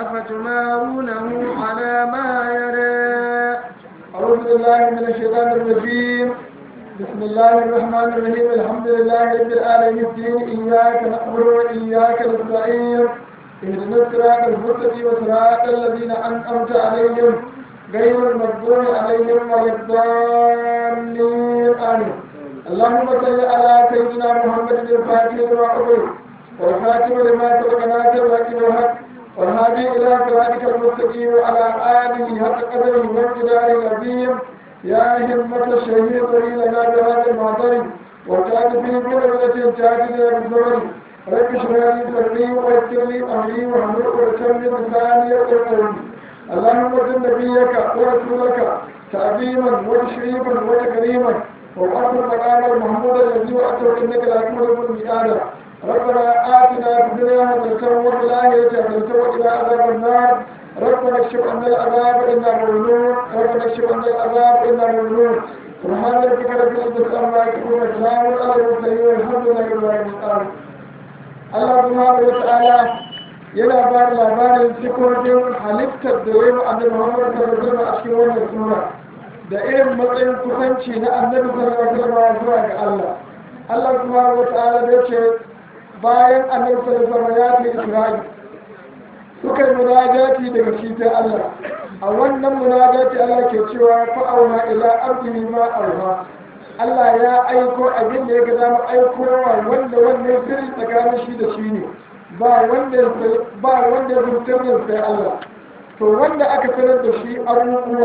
أفتمارونه على ما يرى أعوذ بالله من الشيطان الرجيم بسم الله الرحمن الرحيم الحمد لله رب العالمين الدين إياك نعبد وإياك نستعين اهدنا الصراط المستقيم صراط الذين أنعمت عليهم غير المغضوب عليهم ولا الضالين آمين اللهم صل على سيدنا محمد الفاتح لما أغلق والخاتم لما سبق ناصر الحق بالحق والهادي إلى صراطك المستقيم وعلى آله حق قدره وامتداره العظيم يا همة الشهيد لنا بهذا المعطر وكان في بلدة جاهزة بالزمن رب اشرح لي صدري ويسر لي أمري واحلل عقدة من لساني يفقهوا قولي اللهم صل نبيك ورسولك تعظيما وتشريفا وتكريما وأرض المقام المحمود الذي وأتوا إنك لا تملك الميعاد ربنا آتنا في الدنيا حسنة وفي الآخرة حسنة وقنا عذاب النار ربنا اكشف عنا العذاب إنا مؤمنون ربنا اكشف عنا العذاب إنا مؤمنون سبحان ربك رب العزة عما يصفون وسلام على المرسلين والحمد لله رب العالمين Allah subhanahu wa ta'ala yana ba da labarin sifofin halittar da ya yi annabi Muhammad sallallahu alaihi wasallam a cikin wannan sura da irin matsayin kusanci na annabi sallallahu alaihi wasallam zuwa ga Allah Allah subhanahu wa ta'ala ya ce bayan annabi sallallahu alaihi wasallam ya ce Isra'i suka yi munajati daga shi ta Allah a wannan munajati Allah ke cewa fa'auna ila abdihi ma auha Allah ya aiko abin da ya ga zama aikowa wanda wannan sirri tsakanin shi da shi ne ba wanda ba wanda ya sirrin sai Allah to wanda aka sanar da shi abubuwa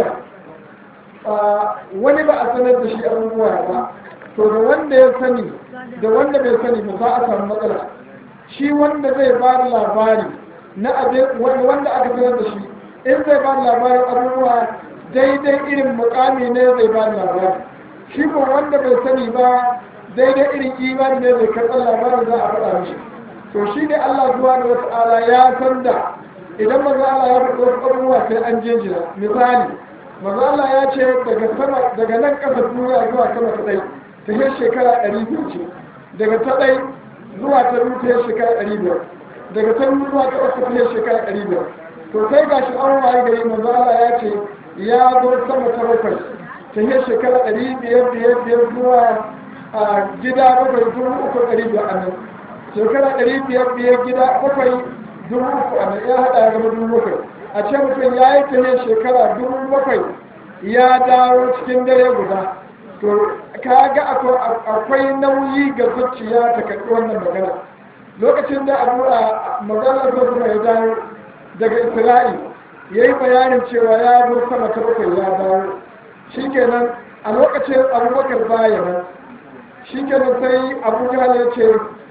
wani ba a sanar da shi abubuwa ba to da wanda ya sani da wanda bai sani ba za a samu matsala shi wanda zai ba da labari na abin wanda aka sanar da shi in zai ba da labarin abubuwa daidai irin mukami ne zai ba da labari shi ko wanda bai sani ba daidai irin imani ne zai karɓar labarin za a faɗa mishi to shi ne Allah zuwa da wata ala ya san da idan maza Allah ya faɗi wasu abubuwa sai an jinjina misali maza Allah ya ce daga sama daga nan ƙasa duniya zuwa sama ta ɗai ta yi shekara ɗari biyu ce daga ta ɗai zuwa ta biyu ta yi shekara ɗari biyar daga ta biyu zuwa ta uku ta yi shekara ɗari biyar to sai ga shi an waye gari maza Allah ya ce ya zo sama ta bakwai ta yi shekara ɗari biyar biyar biyar zuwa a gida bakwai dubu uku ɗari biyar a nan shekara ɗari biyar biyar gida bakwai dubu uku a nan ya haɗa ya gama dubu bakwai a ce mutum ya yi ta yin shekara dubu bakwai ya dawo cikin dare guda to ka ga akwai nauyi ga zuciya ta karɓi wannan magana lokacin da abu a magana zo kuma ya dawo daga isra'i ya yi bayanin cewa ya zo sama ta bakwai ya dawo shikenan a lokacin abubakar baya nan shikenan sai abuja ya ce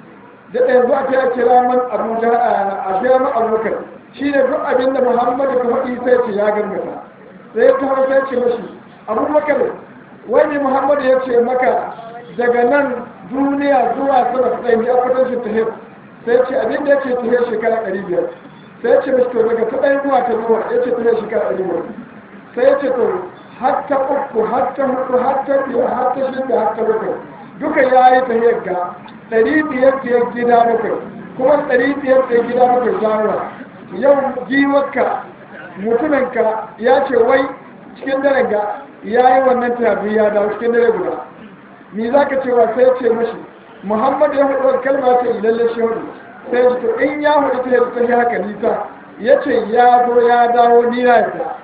da ɗaya zuwa ta kira man abuja a kira man abubakar shi ne duk abin da muhammadu ka faɗi sai ce ya gangata sai ta hau sai ce mashi abubakar wani muhammadu ya ce maka daga nan duniya zuwa sama ta ɗaya ne a kwatancin ta hef sai ce abin da ya ce ta hef shekara ɗari biyar sai ce mashi to daga ta ɗaya zuwa ta zuwa ya ce ta hef shekara ɗari biyar sai ya ce to hatta uku hatta hudu hatta biyar hatta shida hatta bakwai duka ya yi ta yagga ɗari biyar biyar gida bakwai kuma ɗari biyar biyar gida bakwai zawa yau giwarka mutuminka ya ce wai cikin daren ga ya yi wannan tabi ya dawo cikin dare guda ni za ka cewa sai ce mashi muhammad ya hudu kalma ce lalle shi hudu sai ya to in ya hudu ta yadda ta yi haka nisa ya ce ya zo ya dawo ni na yadda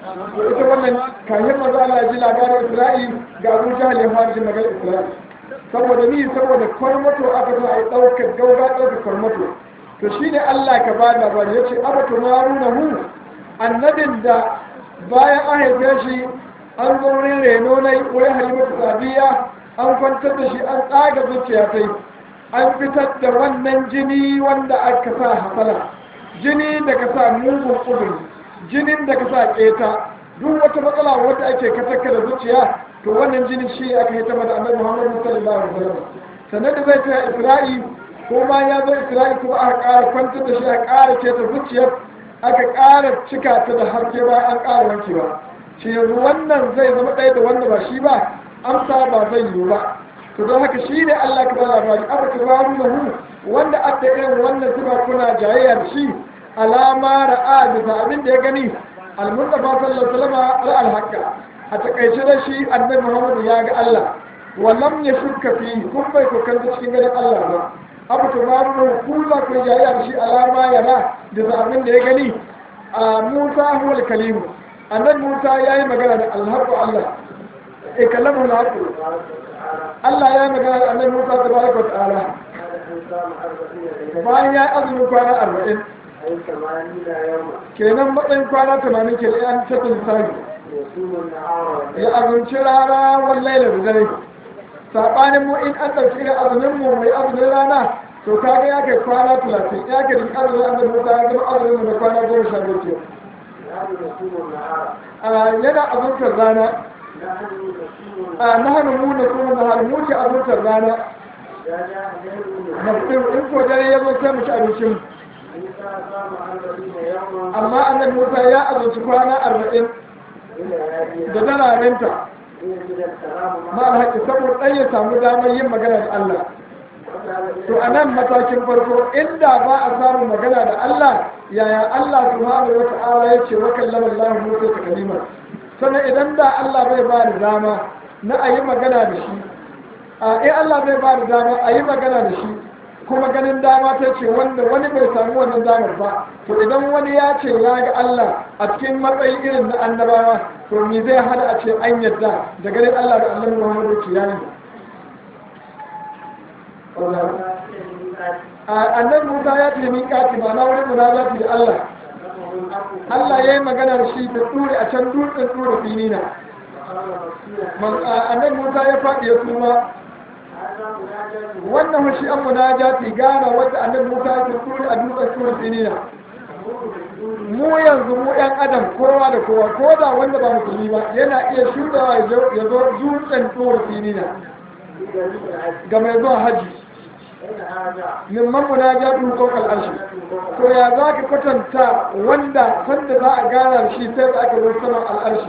ita wannan kayan maza Allah ji labarin Isra'i ga Abu Jahal ya fara jin maganar Isra'i saboda ni saboda kwarmato aka zo a yi ɗaukar gauga ɗaukar kwarmato to shi ne Allah ka ba labari ya ce abatu maruna hu annabin da bayan an haife shi an zo wurin reno na wai halimatu sabiya an kwantar da shi an tsaga zuciya ta an fitar da wannan jini wanda aka sa hasala jini da ka sa mugun ƙuduri jinin da ka sa keta duk wata matsala wadda ake katakka da zuciya to wannan jinin shi aka yi ta da annabi Muhammad sallallahu alaihi wasallam sannan da zai ta Isra'i ko ma ya zo Isra'i kuma aka ƙara kwantar da shi aka ƙara keta zuciyar aka ƙara cika ta da haske ba an ƙara wankewa shi yanzu wannan zai zama ɗaya da wanda ba shi ba amsa ba zai yiwu ba to don haka shi ne Allah ka ba labari aka tubaru lahu wanda aka irin wannan sifa kuna jayayya da shi alama ra'a bisa abin da ya gani al-mustafa sallallahu alaihi wasallam ra'al haqqa a takaice da shi annabi Muhammad ya ga Allah wallam ya shukka fi kun bai kokar cikin ganin Allah ba abu to ma mu kula ko jayya da shi alama ya ra da abin da ya gani a Musa huwal kalimu annabi Musa yayi magana da al-haqqu Allah e kallamu al-haqqu Allah ya yi magana da annabi Musa tabaraka wa ta'ala bayan ya azumin kwana arba'in kenan matsayin kwana tamanin ke an tafi lissafi ya azumci rana wallai da dare saɓanin mu in an ɗauki irin azumin mu mai azumin rana to kaga ya kai kwana talatin ya kai duk azumin annabi Musa ya zama azumin mu da kwana goma sha biyu ke yana azumtar rana a nahanu mu da kuma nahanu mu ke azumtar rana nafsin in ko dare ya zo sai mu ci abincin amma annabi Musa ya azumci kwana arba'in da dararenta ma alhaƙi saboda ɗan ya samu damar yin magana da Allah to a nan matakin farko inda ba a samu magana da Allah yaya Allah subhanahu wa ta'ala ya ce wa kallama Allah Musa ta kalima sannan idan da Allah bai ba da dama na a yi magana da shi a in Allah bai ba da dama a yi magana da shi kuma ganin dama ta ce wanda wani bai samu wannan damar ba to idan wani ya ce ya ga Allah a cikin matsayi irin na annabawa to me zai hada a ce an yadda da ganin Allah da annabi Muhammadu ke yayi annabi Musa ya ce min kati ba na wurin munajati da Allah Allah ya yi magana da shi da tsuri a can dutsen tsuri finina annabi Musa ya faɗi ya kuma wannan shi an munajati gana wadda annabi Musa ya tsuri a dutsen tsuri finina mu yanzu mu yan adam kowa da kowa ko da wanda ba musulmi ba yana iya shudawa ya zo dutsen tsuri finina ga mai zuwa haji min man munajatu fawqa al-arsh to ya za ka kwatanta wanda sanda za a gana shi sai da aka zo saman al-arsh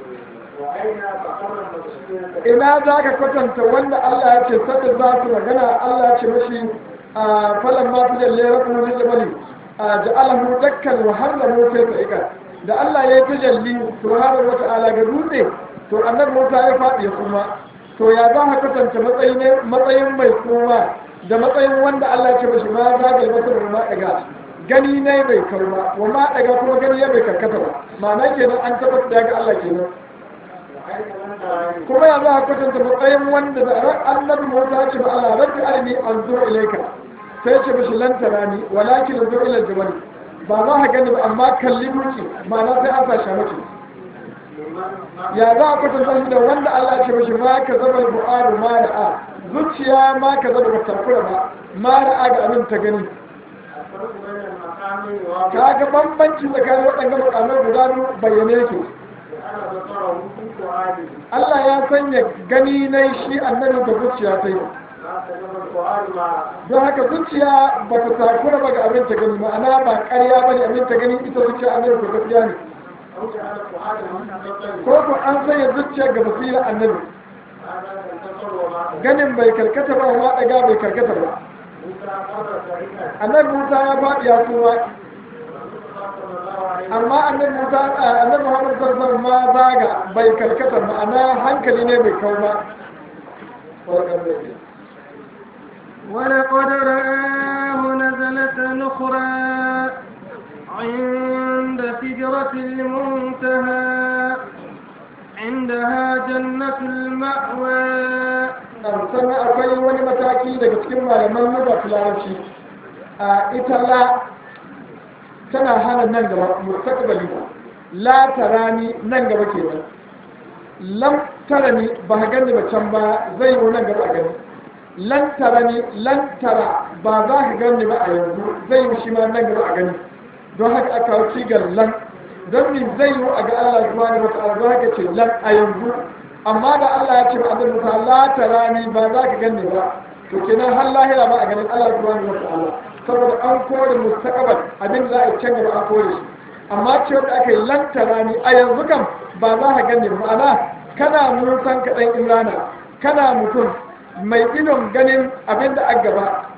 ina za ka kwatanta wanda Allah ya ce sanda za su magana Allah ya ce mashi a falan ma fi jalle rabu na jabali a ja'alahu dakkan wa harramu sai sa'ika da Allah ya yi tajalli subhanahu wa ta'ala ga dutse to annabi Musa ya faɗi ya kuma to ya za ka kwatanta matsayin mai kuma da matsayin wanda Allah ce mashi ma za ga masar ma daga gani ne bai karba wa ma daga kuma gani ya bai karkata ba ma'ana kenan an tabbata da ga Allah kenan kuma ya za a kwatanta matsayin wanda da ran annabi Musa ce ba Allah rabbi arini anzur ilayka sai ce mashi lan tarani walakin anzur ila al-jabal ba za ka gani ba amma kalli duki ma'ana sai an sa miki ya za a kwatanta shi da wanda Allah ce mashi ma ka zama bu'adu ma da'a zuciya ma ka zaba ba takura ba ma ra'a ga abin ta gani ka ga bambanci tsakanin waɗanda makamai guda biyu bayyane yake Allah ya sanya gani na shi annabi da zuciya ta yi don haka zuciya ba ta takura ba ga abin ta gani ma'ana ba ƙarya ba ne abin ta gani ita zuciya annabi ko gaskiya ne ko ko an sanya zuciya ga basira annabi ganin bai karkata ba ma daga bai karkata ba annabi musa ya faɗi ya kuma amma annabi musa annabi muhammad sallallahu ma zaga bai karkata ma'ana hankali ne bai kau ba ولقد رآه نزلة أخرى عند سدرة المنتهى عندها جنة المأوى sannan akwai wani mataki daga cikin malaman nuba larabci a ita la tana hana nan gaba mustaqbali la tarani nan gaba kenan lam tarani ba ka gani ba can ba zai yi nan gaba a gani lan tarani lan tara ba za ka gani ba a yanzu zai yi shi ma nan gaba a gani don haka aka kawo cigar lan don min zai yi a ga Allah subhanahu wa ta'ala don haka ce lan a yanzu amma da Allah ya ce ba annabi Musa la tarani ba za ka gani ba to kenan har lahira ba a ganin Allah subhanahu wa ta'ala saboda an kore mustaqbal abin da za a can gaba an kore shi amma ce da aka yi lan tarani a yanzu kam ba za ka gani ba ma'ana kana musan kaɗan imrana kana mutum mai idon ganin abin da aka gaba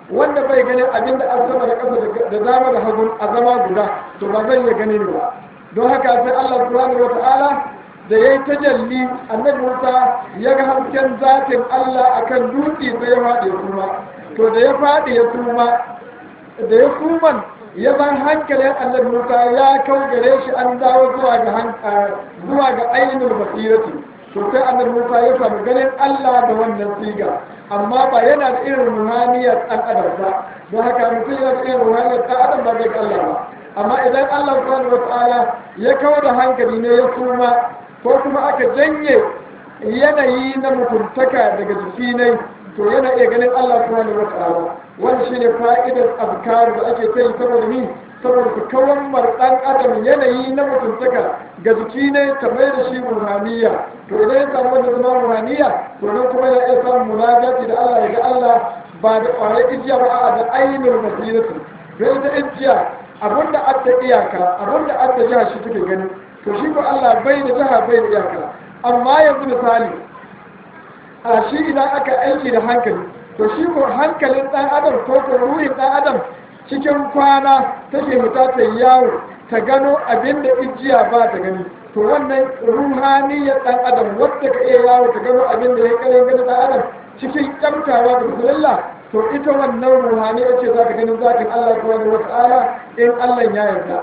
wanda bai ganin abin da an sama da ƙasa da dama da hagu a zama guda to ba zai iya ganin ba don haka sai Allah subhanahu wa ta'ala da yayi tajalli annabi Musa ya ga hasken zatin Allah akan dutse sai ya faɗi ya kuma to da ya faɗi ya kuma da ya kuman ya zan hankalin annabi Musa ya kau gare shi an dawo zuwa ga zuwa ga ainihin basirati to sai annabi Musa ya samu ganin Allah da wannan siga amma ba yana da irin ruhaniyar ɗan adam ba don haka mutum yana da irin ruhaniyar ɗan adam ba zai ga Allah ba amma idan Allah subhanahu wa ta'ala ya kawo da hankali ne ya suma ko kuma aka janye yanayi na mutuntaka daga jiki ne to yana iya ganin Allah subhanahu wa ta'ala wani shine fa'idar azkar da ake kai saboda ni saboda ku kawan dan adam yanayi na mutuntaka ga jiki ne ta mai da shi ruhaniya to idan ya samu wanda zama ruhaniya to nan kuma ya iya samun munajati da Allah ya ga Allah ba da ƙwarar ijiya ba a da ainihin basiratu don ita ijiya abinda adda iyaka abinda adda jiha shi take gani to shi ko Allah bai da jiha bai da iyaka amma yanzu misali a shi idan aka aiki da hankali to shi ko hankalin dan adam ko ko ruhin dan adam cikin kwana take fita ta yawo ta gano abin da ijiya ba ta gani to wannan ruhaniyar dan adam wadda ka iya yawo ta gano abin da ya kare gani dan adam cikin kyamtawa da bismillah to ita wannan ruhaniya ce za ka gani zakin Allah subhanahu wa ta'ala in Allah ya yarda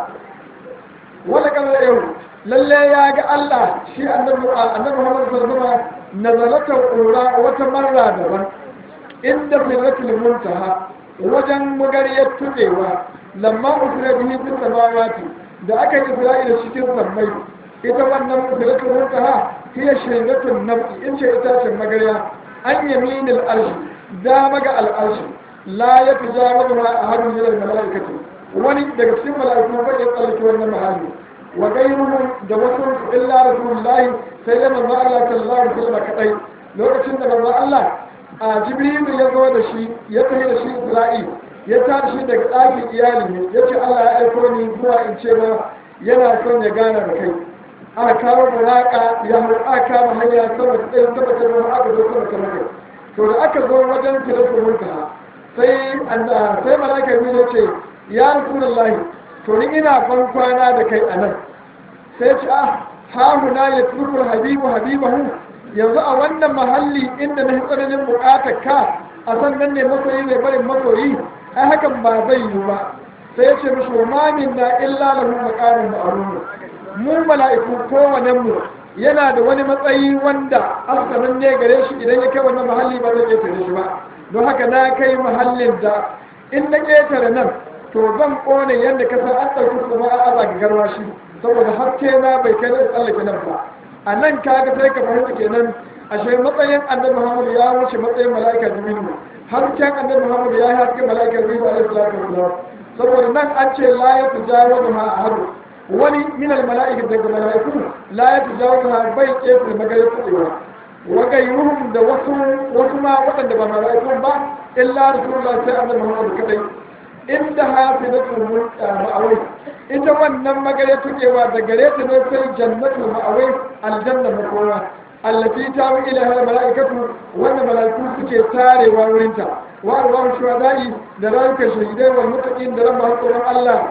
wala kan yau lalle ya ga Allah shi annabi annabi Muhammad sallallahu alaihi wasallam nazalata ura wata marra daban inda sirratul muntaha wajen magariyar tubewa lamma usra bihi fil samawati da aka yi isra'ila cikin sammai ita wannan sirratul muntaha hiya shayratun nabi in ce ita ce magariya an yaminil arshi dama ga al'arshi la ya tujawazu ma ahadun min al-malaikati wani daga cikin mala'iku ba ya tsallake wannan mahalli wa gairuhum da wasu illa rasulullahi sai da manzo Allah sallallahu alaihi wasallam kadai lokacin da manzo Allah a Jibril ya zo da shi ya tafi da shi Isra'il ya tashi daga ɗakin iyali ne ya ce Allah ya aiko ni zuwa in ce ma yana son ya gana da kai aka kawo buraka ya har aka kama hanya sama ta tsaye sama ta ruwa aka zo sama ta ruwa to da aka zo wajen tilafin muntaha sai sai malaka ya ce ya rasulullahi to ni ina ban kwana da kai a nan sai ce ah ha huna ya turku habibu habibahu yanzu a wannan mahalli inda na tsananin bukatar ka a sannan ne masoyi ne barin masoyi ai hakan ba zai yi ba sai ya ce mishi wa mamin na illa lahu maqamun ma'ruf mu mala'iku kowannen mu yana da wani matsayi wanda asalin ne gare shi idan ya kai wannan mahalli ba zai ƙetare shi ba don haka na kai mahallin da in na ƙetare nan to zan ƙone yadda ka san an ɗauki kuma an aza ga garwa shi saboda haske na bai kai na tsallake nan ba a nan kaga sai ka fahimta kenan ashe matsayin annabi muhammad ya wuce matsayin mala'ika jibrilu hasken annabi muhammad ya yi hasken mala'ika jibrilu alaihi salatu wasalam saboda nan an ce la ya tujawazu ma ahadu wani min almala'ika daga mala'iku la ya tujawazu ha bai ƙetare magayar kuɗewa wa gairuhum da wasu wasu ma waɗanda ba mala'ikun ba illa rasulullah sai annabi muhammad kadai inda hafizatul ma'awai ita wannan magare tukewa da gare ta ne sai jannatul ma'awai aljanna makowa allati ta wi ila hal malaikatu wannan malaiku suke tarewa wurin ta wa arwahu shuhada'i da rayukan shahidai wal muttaqin da rabba hakuran Allah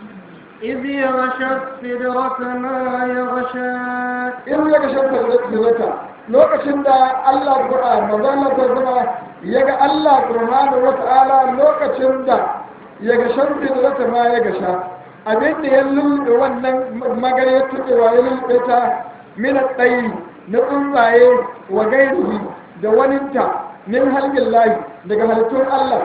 إذ يغشى السدرة ما يغشى in ya ga shanta da lokacin da Allah Qur'an manzo Allah ta zama ya ga Allah subhanahu wa ta'ala lokacin da ya ga shamfi da zata ma ya ga sha abin da ya lulluɓe wannan magana ya tuɗewa ya lulluɓe ta mina tsayi na tsuntsaye wa gairihi da waninta min halgin layi daga halittun Allah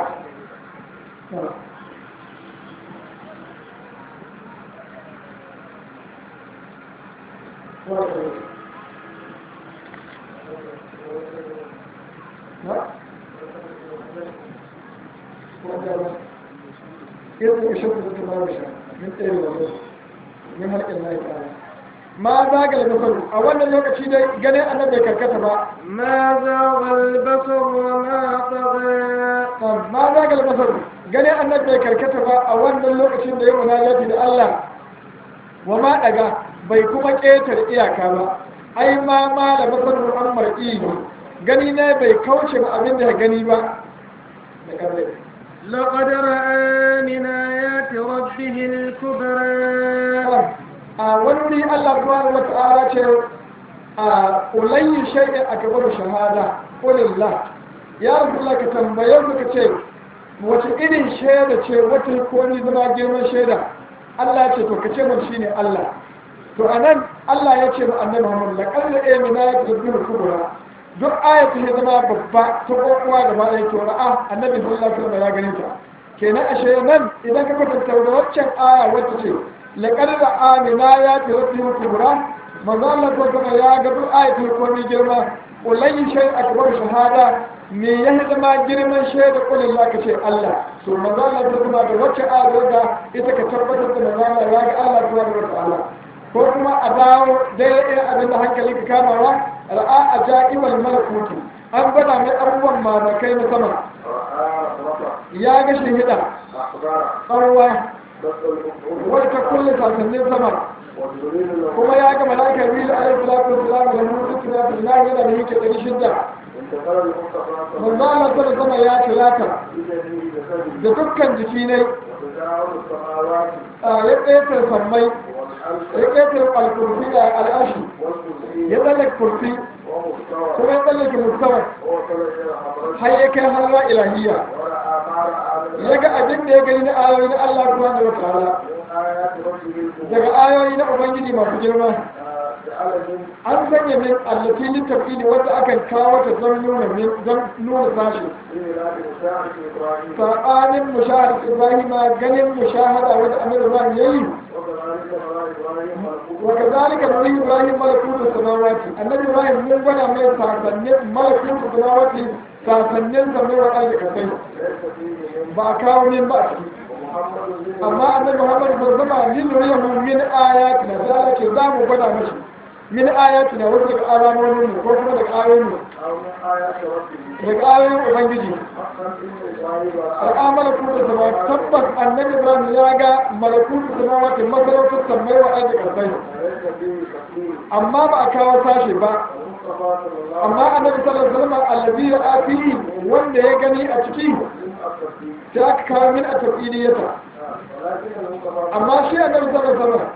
irin ya shafi da kuma rasha min tsaye da wasu min harkar layi ta'ala ma zaga da nasaru a wannan lokaci dai ganin annabi bai karkata ba ما زاغ البصر وما طغى ma zaga da nasaru ganin annabi bai karkata ba a wannan lokacin da ya munajati da Allah wa ma daga bai kuma ƙetare iyaka ba ai ma ma da nasaru an mar'i gani ne bai kauce ba abin da ya gani ba da karre لقد رأى من آيات ربه الكبرى a wani Allah subhanahu wa ta'ala ce a ulayyi shay'in akbaru shahada qulillah ya rasulullah ka tambaye mu ka ce wace irin shaida ce wata ko ni zama girman shaida Allah ce to ka ce mun shine Allah to anan Allah ya ce ma annabi Muhammad laqad amina ya tabbiru kubra duk ayatu ya zama babba ta kokowa gaba ɗaya to ra'a annabi sallallahu alaihi wasallam ya gane ta kenan ashe nan idan ka kwatanta da waccan aya wacce ce laqad amina ya tabbiru kubra manzo Allah ko kuma ya ga duk ayatu ko ni girma ulayi shay akbar shahada me ya zama girman shaida kulin za ka ce Allah to manzo Allah ko kuma da wacce aya da ita ka tabbatar da manzo Allah ya ga Allah subhanahu wa ta'ala ko kuma a dawo daidai irin abin da hankali ka kamawa ra'a a ja'iwal malakuti an gwada mai abubuwan mamakai na sama ya ga shahida tsarwa wadda ta kulle sasannin sama kuma ya ga malakar biyu alaihi salatu wasalam da mutu tuna billah yana da yake ɗari shidda manzo Allah ta sama ya tilata da dukkan jiki ne ya ƙetar sammai ya ƙetar alkurfi da al'ashi ya tsallake kurfi kuma ya tsallake mustawa har ya kai halwa ilahiyya ya ga abin da ya gani na ayoyi na Allah kuma da wata ala daga ayoyi na ubangiji masu girma an sanya min allafi littafi ne wanda akan kawo ta don nuna min don nuna sashi saɓanin mushahar ibrahima ganin mushahada wanda amir ibrahim ya yi وكذلك نري إبراهيم ملكوت السماوات النبي إبراهيم من بنى من ساسنين ملكوت السماوات ساسنين سمي وقال كسي بأكاو من بأسي أما أن محمد صلى الله عليه وسلم لنريه من آياتنا ذلك زام بنى مشي من آياتنا وذلك آرامون وكما لك آيون لك آيون أبنجي ra'a malakutu sama tabbas annabi ibrahim ya ga malakutu sama wata masarautar sammai wa aji karfai amma ba a kawo tashi ba amma annabi sallallahu alaihi wasallam allazi ya afi wanda ya gani a ciki ta aka kawo min a tafiliyata amma shi annabi sallallahu alaihi wasallam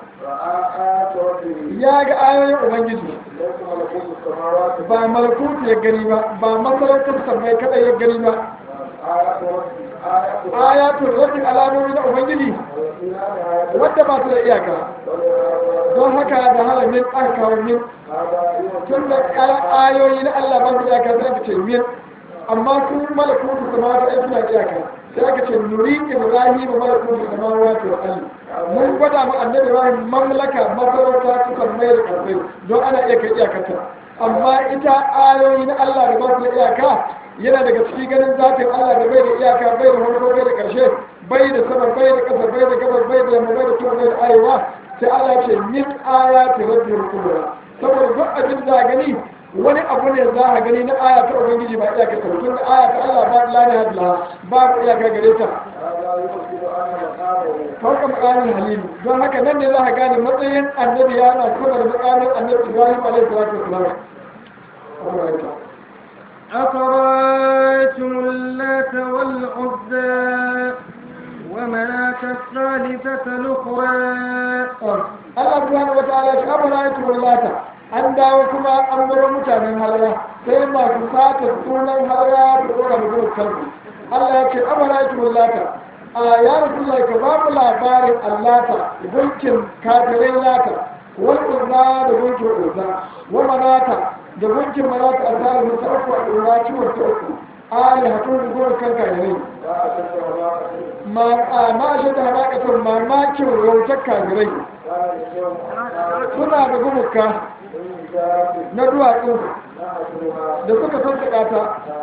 ya ga ayoyin ubangiji ba malakutu ya gani ba ba masarautar sammai kadai ya gani ba ayatun rabin alamomi na ubangiji wadda ba su da iyaka don haka da halamin aka kawo min tun da ayoyi na Allah ba su da iyaka sai aka ce min amma su malakutu sama ta aiki na iyaka sai aka ce nuri ibrahim malakutu sama wato ali mun gwada mu annabi ibrahim mamlaka masarauta su kan mai da karfai don ana iya kai iyakarta amma ita ayoyi na Allah da ba su da iyaka yana daga ciki ganin zafin Allah da bai da iyaka bai da farko bai da ƙarshe bai da sama bai da ƙasa bai da gabas bai da yamma bai da tuwa bai da arewa sai Allah ce min ayati rabbil kubra saboda duk abin da gani wani abu ne za a gani na aya ta ubangiji ba iyaka ta tun da aya ta Allah ba la ne hadla ba iyaka gare ta farka makamin halim don haka nan ne za a gane matsayin annabi yana kuma da makamin annabi Ibrahim alaihi salatu wasalam أفرأيتم اللات والعزى ومناة الثالثة الأخرى Allah subhanahu wa ta'ala shi amana ya tuwar lata an dawo kuma an bar mutanen halaya sai masu sata sunan halaya da ɗora mutum kansu Allah ya ce amana ya tuwar lata a ya rasu ka ba mu labarin allata gunkin kafirai lata wal uzza da gunkin uzza wa manata da gunkin manata a tsarin ta uku a ɗora ciwon ta uku ali hatun da gowar kan kafirai ma shi da haɗaƙatar mamakin rautar kafirai suna da gumuka na duwatsu da suka sassaƙa ta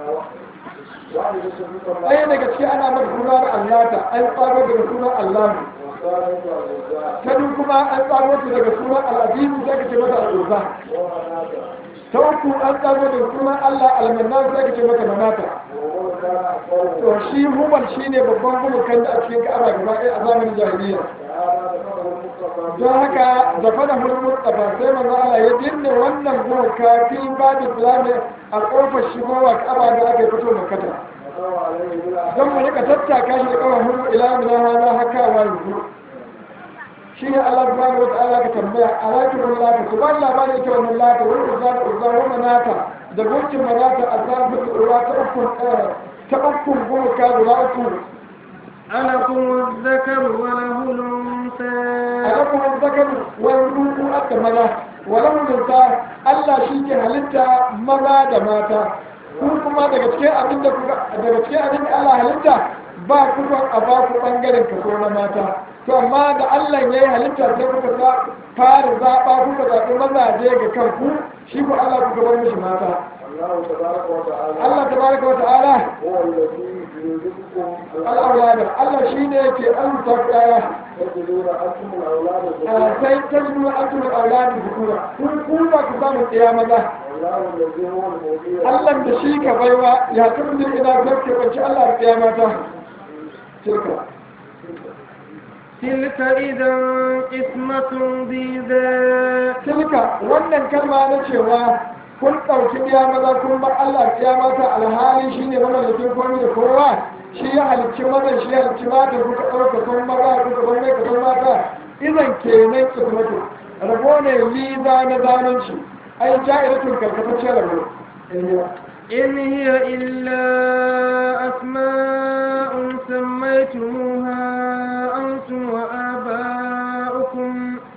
ɗaya daga ciki ana mata suna da allata an tsaro daga sunan allahu ta duk kuma an tsaro ta daga sunan al'adimu sai ka ce mata al'urza ta uku an tsaro daga sunan allah almannan sai ka ce mata manata to shi human shine babban gumukan da a cikin ka'aba gaba ɗaya a zamanin jahiliya don haka da fada hulmut da sai manzo Allah ya dinne wannan goma kafin babu islami a kofar shigowa kaba da aka fito makata don mu rika tattaka shi da kawai mun ila min hada haka wa yanzu shi ne Allah subhanahu wa ta'ala ka tambaya alaki bin lata ku ba labarin ita wannan lata wani uzza da uzza wa manata da gurkin manata azabu da ura ta ukun ta ukun gurka guda uku ألكم الذكر وله الأنثى alakum zakar wal ruhu aka maza walau minta Allah shi ke halitta maza da mata ku kuma daga cikin abin da kuka daga cikin abin da Allah halitta ba ku son a ba ku bangaren kaso na mata to amma da Allah ya yi halitta sai kuka sa fara zaɓa kuka zaɓi mazaje ga kanku shi ku Allah kuka bar mishi mata الله تبارك وتعالى Allah tabaraka wa ta'ala هو الذي يرزقكم al-awlad Allah shine yake alta kaya تجدون أنتم الأولاد sai tajmu antum al-awlad dhukura kun ku ba ku samu ɗaya maza والله الذي هو المولي Allah da shi ka baiwa ya tabbata ina zarke banci Allah da ɗaya mata tilka تلك إذا قسمة ضيزى tilka wannan kalma na cewa kun ɗauki ɗaya maza kun bar Allah ɗaya mata alhali shi ne mamallakin komai da kowa shi ya halicci mazan shi ya halicci mata kuka ɗauka kun maza kuka bar mai kasan mata idan kenan kismatu rabo ne liza na zalunci ai ja'iratun karkataccen rabo إن هي إلا أسماء سميتموها أنتم وآباؤكم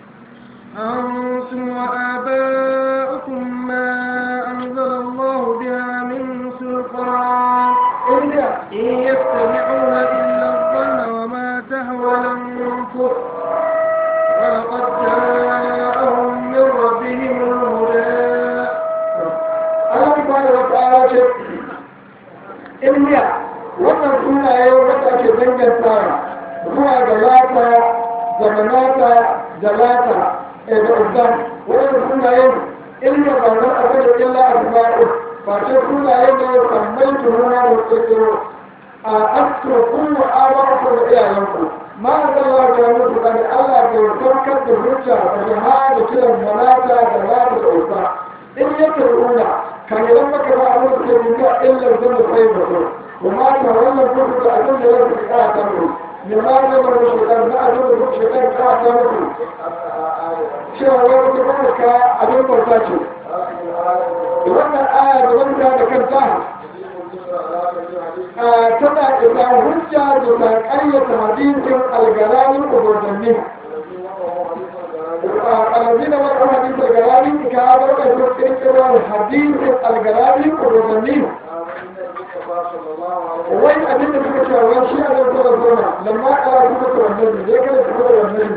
أنتم وآباؤكم ما أنزل الله بها من سلطان Indiya إن يتبعون إلا الظن وما تهوى الأنفس ولقد جاءهم من ربهم الهدى Allah subhanahu wa ta'ala ce Indiya wannan sunaye wanda ake dangantawa zuwa ga lata da manata da lata eh, da uzan wannan sunaye Indiya ba wani abu da illa asma'u ba ce sunaye ne sammai tuhuma da kirkiro a asko kullu abaku da iyayenku ma zalla ga mutu kan Allah bai saukar da hujja da jihar da kiran manata da lata da uzan in yake runa kan idan maka ba abin da ke duniya illar zan da sai ba so kuma ta wannan kudu da abin da ya fi ka ta mu ne ma ne ba da shekar na abin da kuka shekar ka ta muku cewa wai wata kuma ka abin bauta ce wannan aya da wanda da kanta a tana isa hujja da ta ƙayyata hadisin algaranin ubanni الذين مروا حديث الجلالي كانوا يذكرون حديث الجلالي والرزمين وين أبين بك وين شيء أنا أقول لكم لما قرأ سورة النبي ذكر سورة النبي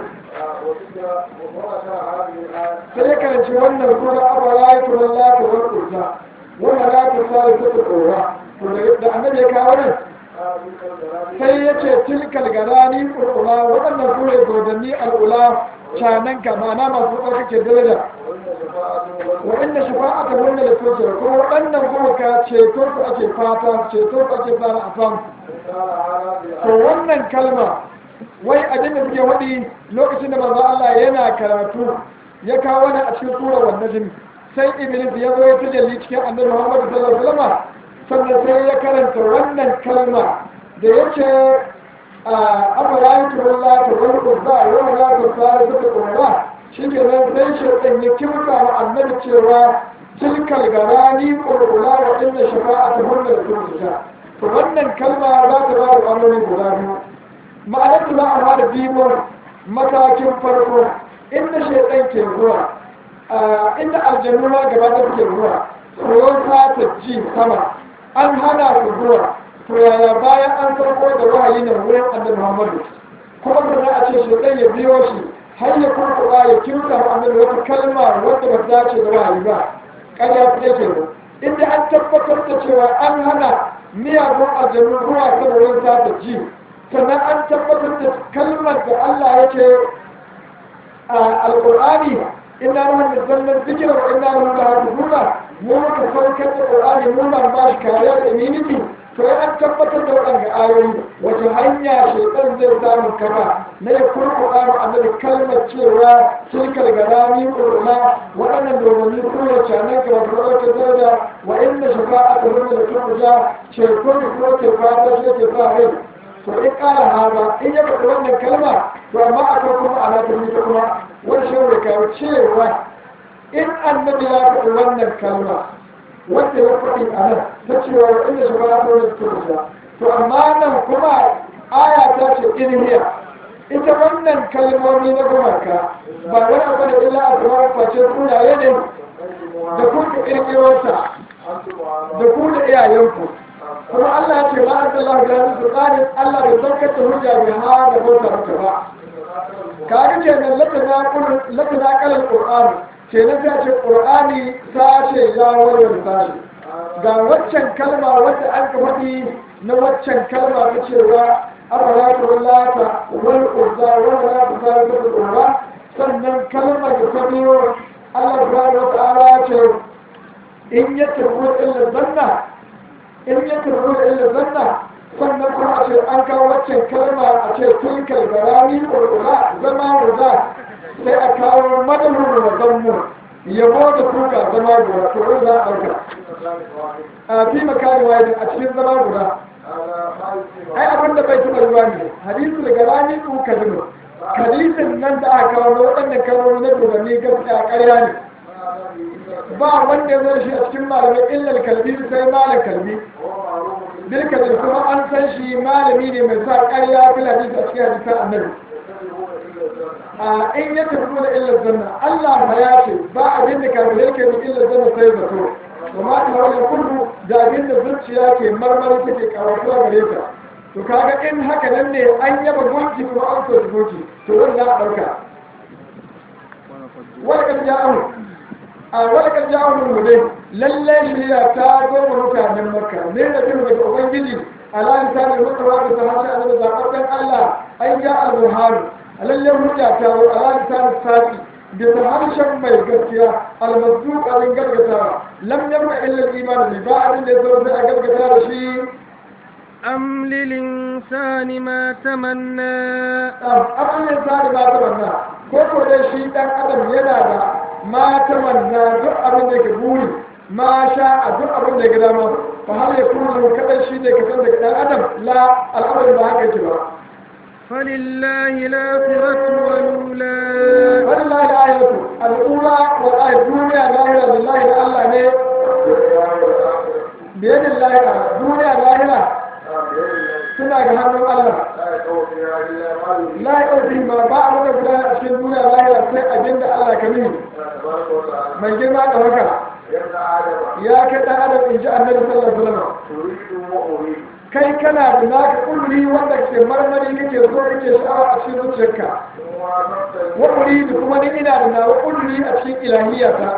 فذكر شوانا سورة أفلا يكون الله والقرآن وما لا تصال ستة da annabi ya kawo nan sai ya ce tilkal garani ulula waɗannan su ne dodanni al'ula canan ka mana masu ɗaukake daraja waɗanda shafa'ata wanda da toce kuma waɗannan kuma ka ceto su ake fata ceto su ake fara a samu to wannan kalma wai abin da suke waɗi lokacin da manzo Allah yana karatu ya kawo wani a cikin sura wannan jini sai iblis ya zo ya tajalli cikin annabi Muhammad sallallahu alaihi wasallam sannan sai ya karanta wannan kalma da yace أفرأيتم الله والقضاء ولا تصار ستقوم shi ke nan sai shaitan ya kimka wa annabi cewa tilkal garani ƙulƙula wa inda shafa'a ta hulɗar turjita to wannan kalma za ta ba da ƙwarori guda biyu ma'anar ta za a ba da bimon matakin farko inda shaitan ke zuwa inda aljannu ma gaba da ke zuwa tsoron ta ji sama an hana su zuwa to yaya bayan an farko da wahayi na wurin annabi Muhammadu kuma da a ce shaitan ya biyo shi har ya kurkuɗa ya kimta wa annabi wata kalma wadda ba ta dace da wahayi ba ƙarya ta yake ba inda an tabbatar da cewa an hana miyagun aljanu zuwa ta wurin ta ta ji sannan an tabbatar da kalmar da Allah yake a alƙur'ani inna nahnu nazzalna dhikra wa inna lahu lahafizuna mu muka saukar da qur'ani mu ma ba shi kariya da immunity to ya an tabbatar da waɗanda ayoyi wace hanya shaitan zai samu kafa na ya kurkuɗa mu annabi kalmar cewa tilkal garami urma waɗannan domin kuma canan ka wato wata daraja wa inda shafa'a ta zama da turja ce ko da kuma ke fata shi ke sa rai to in ƙara haza in ya faɗi wannan kalma to amma akwai kuma ana ta ta kuma wani shi ne kawo cewa in annabi ya faɗi wannan kalma wanda ya faɗi a nan ta cewa wa inda shi ba ta wani turja to amma nan kuma aya ta ce irhiya ita wannan kalmomi na gumaka ba wani abu da illa a kuma face sunaye ne da kuka ƙirƙirota da ku da iyayenku kuma Allah ya ce ba an Allah ga su tsarin Allah bai saukar da hujja bai ha da bauta maka ba ka ga ce nan latana kullu latana kalal qur'an ce na ta ce qur'ani ta ce ya warware sashi ga waccan kalma wadda an ka faɗi na waccan kalma ta cewa arwata wallata wal uzza wal la ta ta sannan kalmar da ta biyo Allah subhanahu wa ta'ala ce in ya turbo illa zanna in ya turbo illa zanna sannan kuma a ce an kawo waccan kalma a ce tilkal garami urura zama ruza sai a kawo madalin da zammu yabo da kuka zama guda to in za a ɗauka a fi makari wani a cikin zama guda ai abin da bai taɓa ruwa ne hadisu da garami kuka zino hadisin nan da aka kawo na waɗannan kalmomi na dodanni gaskiya ƙarya ne ba wanda ya shi a cikin malamai illal kalbi sai malam kalbi bil kalbi kuma an san shi malami ne mai sa ƙarya fil hadisi a cikin hadisan annabi a in ya tafi da illar zanna Allah ma ya ce ba abin da kafin yake da illar zanna sai zato wa ma ta wani kullu da abin da zuciya ke marmari take karatuwa gare ta to kaga in haka nan ne an yaba gunki kuma an so gunki to wannan a ɗauka wani kan ja'ahu a walakar jawon mu dai lallai shirya ta goma mutanen makka ne da bin daga ubangiji ala lisanin mutuwa da ta harshe annabi zaɓaɓɓen allah an ja al-buhari a lallai hujja ta zo ala lisanin sati da ta harshen mai gaskiya almasduq abin gargatawa lam yabqa illa al-iman bi ba abin da ya zo sai a gargata da shi أم للإنسان ما تمنى abin da sani ba ta manna ko ko dai shi dan adam yana da ma ta manna duk abin da ke buri ma sha a duk abin da ya gada ma fa har ya kuma kadan shi ne ka san daga dan adam la al'amarin ba haka yake ba فلله الآخرة والأولى wallahi la ayatu al'ula wa ayat duniya lahira lillahi da Allah ne biyadin lahira duniya lahira suna ga hannun Allah la yauti ma ba a wani guda a cikin duniya lahira sai abin da Allah ka nuni mai girma da haka ya kai dan adam in ji annabi sallallahu alaihi wasallam kai kana da naka kulli wanda ke marmari kake so kake sha'awa a cikin zuciyarka wa uridu kuma ni ina da nawa kulli a cikin ilahiyata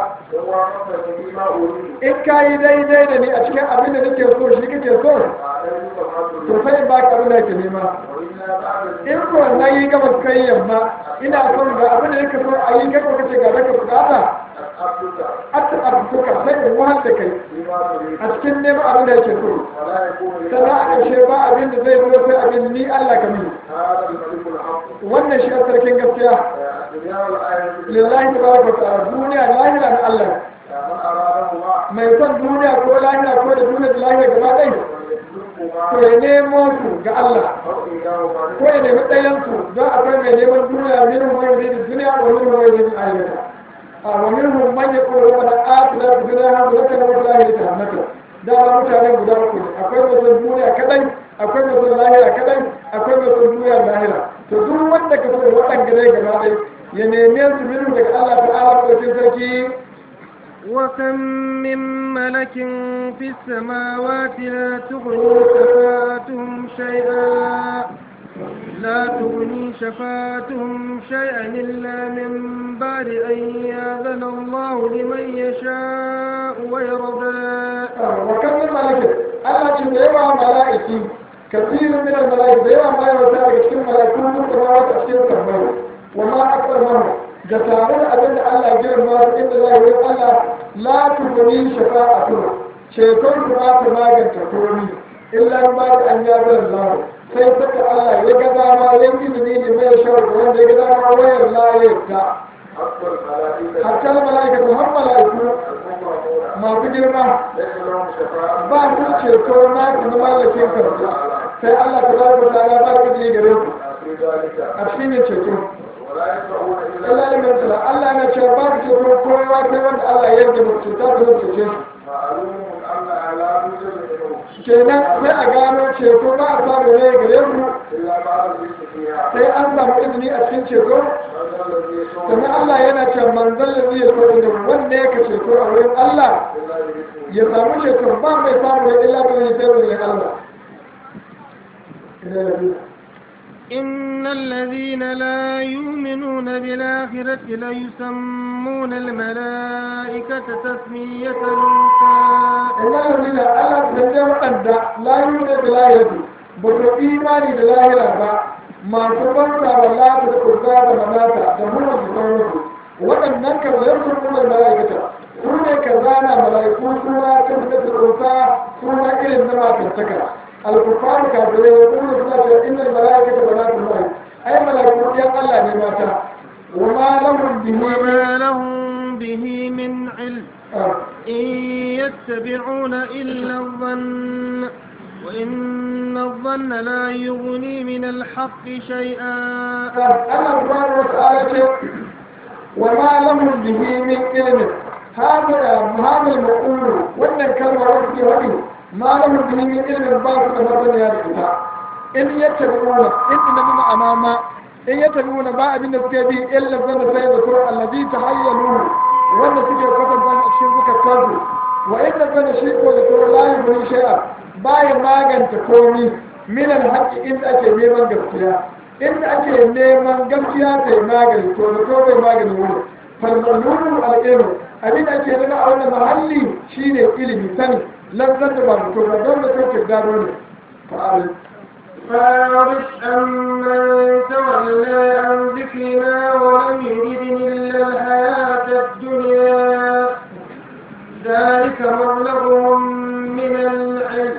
in ka yi daidai da ni a cikin abin da nake so shi kake so to sai in baka abin da yake nema in ko na yi gaba kai yamma ina son ga abin da nake so a yi kai ko kace ga naka bukata hatta abuka sai in wahal da kai a cikin neman abin da yake so sannan a ƙarshe ba abin da zai zo sai abin ni Allah ka mini wannan shi a sarkin gaskiya lillahi tabaraka wa ta'ala duniya lahira na Allah mai son duniya ko lahira ko da duniya da lahira gaba ɗaya to ya nemo su ga Allah ko ya nemi ɗayan su don akwai mai neman duniya min hu mai da duniya wa min hu mai da ayyuka a wa min hu man yaqulu rabbana atina fid dunya hasanatan wa fil akhirati hasanatan da ba mutane guda uku ne akwai mai son duniya kadai akwai mai son lahira kadai akwai mai son duniya da lahira to duk wanda ka so waɗanda dai gaba ɗaya ya neme su min daga Allah ta'ala ko sarki وكم من ملك في السماوات لا تغني شفاعتهم شيئا لا تغني شفاعتهم شيئا إلا من بعد أن يأذن الله لمن يشاء ويرضى وكم من ملك الله ce da yawa mala'iki kasirin min al-mala'ik da yawa ma yawa ta cikin mala'iku mun da ma ta cikin tambayo wa ma akbar mahu da tare da abin da Allah ya girma su inda za yi Allah la tuguni shafa'atu ceton su ba ta maganta komi illa ba da an ya zan lahu sai saka Allah ya ga dama ya izini ne mai shawar da wanda ya ga dama wayar layar ta حتى الملائكة hatta mala'ika ta har mala'iku المكرمون masu girma ليس لهم شفاعة ba su ceto na su na mallakin karfi sai Allah ta ba ku ta'ala ba ku ji gare ku في ذلك a cikin yin ceto ولا يشفعون إلا Allah ne mai tsala Allah na ce ba ku ceto kowa sai wanda Allah ya yarda mu cuta ta zai cece shi معلوم أن على وجود منه kenan sai a gano ceto ba a samu ne gare mu إلا بعد الذكر فيها sai an samu izini a cikin ceto هذا الذي يشفع sannan Allah yana ce manzon da zai so da wanda yake ceto a wurin Allah إلا بإذنه ya samu ceto ba mai samu ya illa da zai sai da Allah إن الذين لا يؤمنون بالآخرة ليسمون الملائكة تسمية الأنثى Allah ya nuna Allah da zai waɗanda layu da bilayatu ba su imani da lahira ba masu banta wa lata da kurza da manata da muna su sauransu waɗannan kan zai sun nuna mala'ikata su ne ka zana mala'iku suna ta da kurza suna irin na matantaka alkufaru kafirai ya kuma suna cewa innal mala'ikata ba na kuma ai mala'iku ɗiyan Allah ne mata wa ma lahum bihi وما لهم به من علم ah. إن يتبعون إلا الظن وإن الظن لا يغني من الحق شيئا أنا سبحانه وتعالى وما لهم به من علم هذا هذا المقول وأن الكلمة وفي وجهه ما لهم به من علم باطل مثلا يا رجال إن يتبعون إن إنما أماما إن يتبعون ما أبين السكبي إلا الظن سيد سورة الذي تحيلوه وأن سكي فتن بان أشيرك التوبة وإن الظن شيء وذكر لا يبني شيئا باي ما تكوني من الحق إن أتي نيمان gaskiya inda ake neman gaskiya ta yi magani to da to bai magani wuri falmalulu al'ilmu abin da ake nuna a wannan mahalli shine ilimi sani lantar da ba mutum ba don da to ke gado ne fa'al فارس أمن تولى عن ذكرنا ولم يرد إلا الحياة الدنيا ذلك مبلغهم من العلم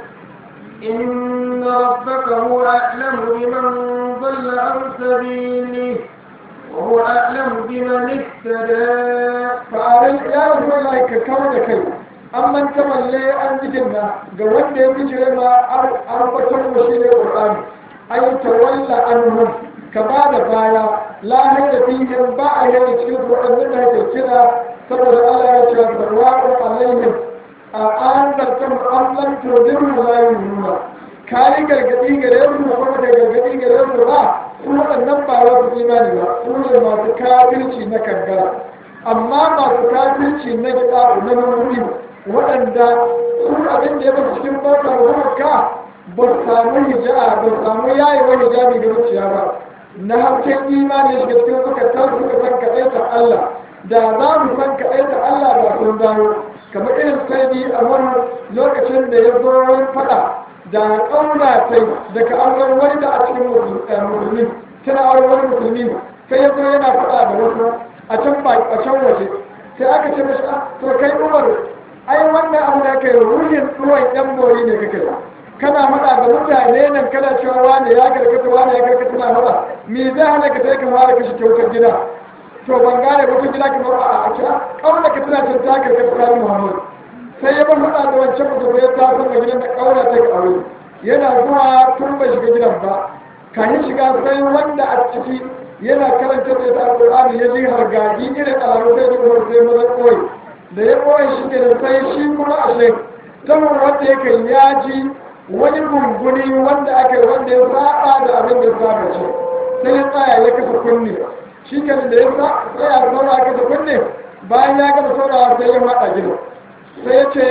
إن ربك هو أعلم بمن ضل عن سبيله وهو أعلم بمن اهتدى fa'al ya rasu Allah ka kawo da kai an man tamalle an jikin na ga wanda ya bijire ma an batar mu shi ne Qur'ani ay tawalla anhum ka ba da baya la hayya fihim ba a yana cikin su waɗannan da ake kira saboda Allah ya ce barwa'u alaihim a an zartan Allah to diru la yununa kai gargadi gare su kuma da gargadi gare su ba su waɗannan ba wasu imani ba su ne masu kafirci na kankara amma masu kafirci na gida na mamuri waɗanda su abin da ya basu cikin bautar ka ba su samu hijaba ba su samu yayewa hijabi ga zuciya ba na hasken imani ya shiga cikin zukatan suka san kaɗaita Allah da za mu san kaɗaita Allah ba sun dawo kamar irin sai a wani lokacin da ya zo wani faɗa da ƙauna sai daga auren wani da a cikin musulmi tana auren wani musulmi sai ya zo yana faɗa da wasu a can ba a can waje sai aka ce mashi "Ah, to kai umar ai wannan abu da kai ruhin ruwan yan bori ne kake ba kana faɗa da mutane nan kana cewa wani ya karkata wani ya karkata na faɗa me zai hana ka sai ka fara kashe kyautar gida to ban gane wata gida ka fara a kira ƙauna ka tana cin ta karkata tsarin muhammadu sai ya bar faɗa da wancan mutum ya ta san gidan da ƙauna ta ga aure yana zuwa tun bai shiga gidan ba kayan shiga sai wanda a ciki yana karanta da ta alƙur'ani ya ji hargaji irin alamu sai da kuma sai maza koyi da ya koyi shi ke da sai shi kuma a shek saman wanda yake ya ji wani gunguni wanda aka yi wanda ya saba da abin da ya saba ce sai ya tsaya ya kasa kunne shi ke da ya sa tsaya saura kasa kunne bayan ya gama saurawa sai ya maɗa gida sai ya ce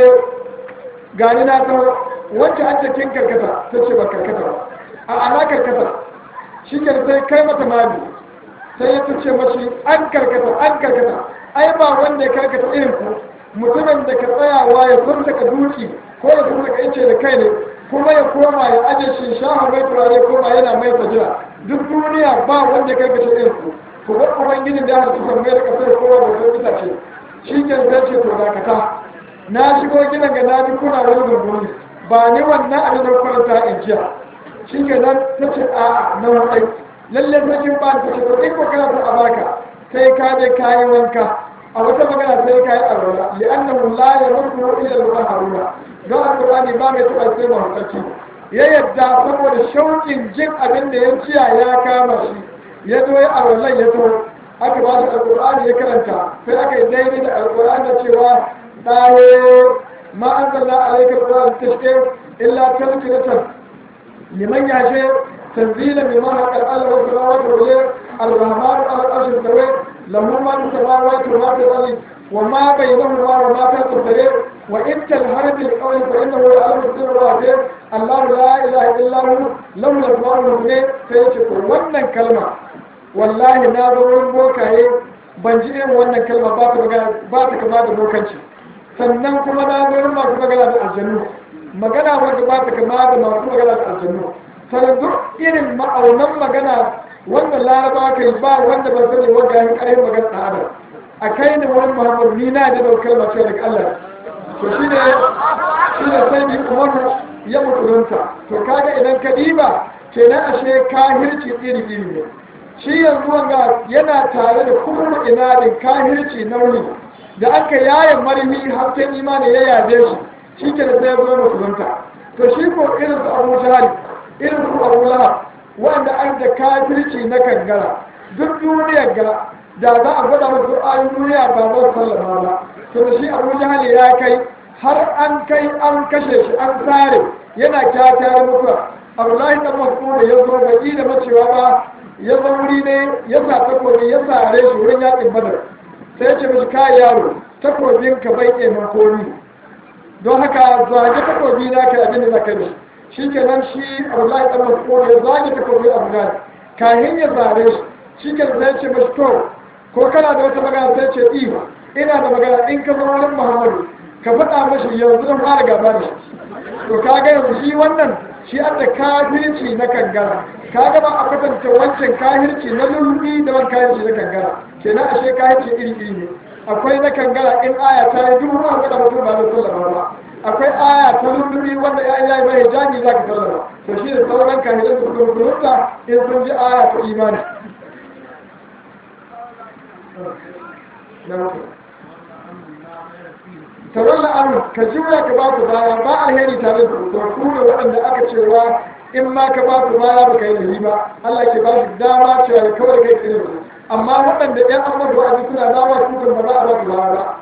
gani na taho wacce an cikin karkata ta ce ba karkata ba a ana karkata shi ke sai kai mata mali sai ya ce mashi an karkata an karkata ai ba wanda ya karkata irin ku mutumin da ka tsayawa ya furta ka duki ko ya furta ka ice da kai ne kuma ya koma ya aje shi shaha mai turare koma yana mai sajira duk duniya ba wanda ya karkata irin ku ku bar ubangijin da ya halittu san mai da kasar kowa da wata itace shi ke sai ce to dakata na shigo gidan ga na ji kuna wani gurguri ba ni wannan abin da kwanta in jiya shi ke nan ta ce a na wadai lalle sarkin ba ta ce to in ko kana so a baka sai ka je kayi wanka a wata magana sai ka yi alwala li'annahu la yamurru ila al-haruna don alqur'ani ba mai taɓa sai mahaukaci ya yadda saboda shauƙin jin abin da ya ciya ya kama shi ya zo ya alwalan ya to aka ba shi alqur'ani ya karanta sai aka yi daidai da alqur'ani da cewa ɗaye ma anzalna alayka alqur'ana tashqi illa tadhkiratan liman yasha tanzila mimma haqqal Allah wa samawati wal ardi الرحمن على العرش استوى له ما في السماوات وما في الارض وما بينهما وما تحت السرير وان تنهر بالقول فانه يعلم السر والجهر الله لا اله الا هو له الاسماء الحسنى فيشكر wannan kalma wallahi na zo wurin bokaye ban ji irin wannan kalma ba ta ba ta kama da bokanci sannan kuma na zo wurin masu magana da aljannu magana wanda ba ta kama da masu magana da aljannu sannan duk irin ma'aunan magana wanda laraba kai ba wanda ba sani wanda ya kai magana da adam a kai ne wani muhammad ni na da daukar mace daga Allah to shi ne shi ne sai bi umaru ya mutunta to kaga idan ka diba kenan ashe kahirci iri iri ne shi yanzu wanga yana tare da kuma inadin kahirci nauni da aka yaye marimi hasken imani ya yaje shi shi ke da sai ya zo mutunta to shi ko irin su abu jahali irin su abu lahab wanda an da kafirci na kangara duk duniyar ga da za a gwada masu ayin duniya ba za su sallama ba to da shi abu jahali ya kai har an kai an kashe shi an tsare yana kyakkyawar mutuwa abdullahi dan mas'ud ya zo bai da macewa ba ya zo wuri ne ya sa takobi ya sare shi wurin yakin badar sai ya ce mishi kai yaro takobin ka bai ke makoni don haka zage takobi na ka abin da zaka yi shi kenan shi abdullahi dan mas'ud ya zage takobi abu na kahin ya zare shi shi ke sai ce mishi to ko kana da wata magana sai ce i ina da magana in ka zama wurin muhammadu ka faɗa mashi yanzu don fara gaba da shi to kaga yanzu shi wannan shi an da kafirci na kangara kaga ba a kwatanta wancan kafirci na lullubi da wani kafirci na kangara kenan ashe kafirci iri iri ne akwai na kangara in aya ta yi dubu an faɗa mutum ba da sallama ba akwai aya ta lullubi wanda ya yi mai hijabi za ka sallama to shi da sauran kafirin su kuma kurunta in sun ji aya ta imani taron la'amu ka juya ka ba ku baya ba alheri tare da ku ku ne waɗanda aka cewa in ma ka ba ku baya ba ka yi lahi ba Allah ke ba shi dama cewa ya kawai kai tsere su amma waɗanda ɗan amma da wa'azi suna dawa su kan ba za a ba su baya ba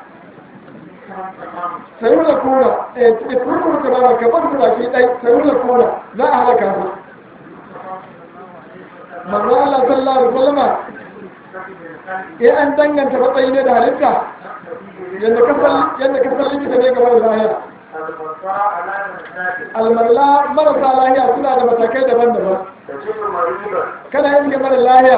sayu da kuna eh kurkuru ka ba ka bar su baki ɗai sayu da kuna za a halaka su manzo Allah sallallahu alaihi wasallama eh an danganta matsayi ne da halitta yadda ka san likita ne game da lahiya almarla marasa lahiya suna da matakai daban-daban kana yin game da lahiya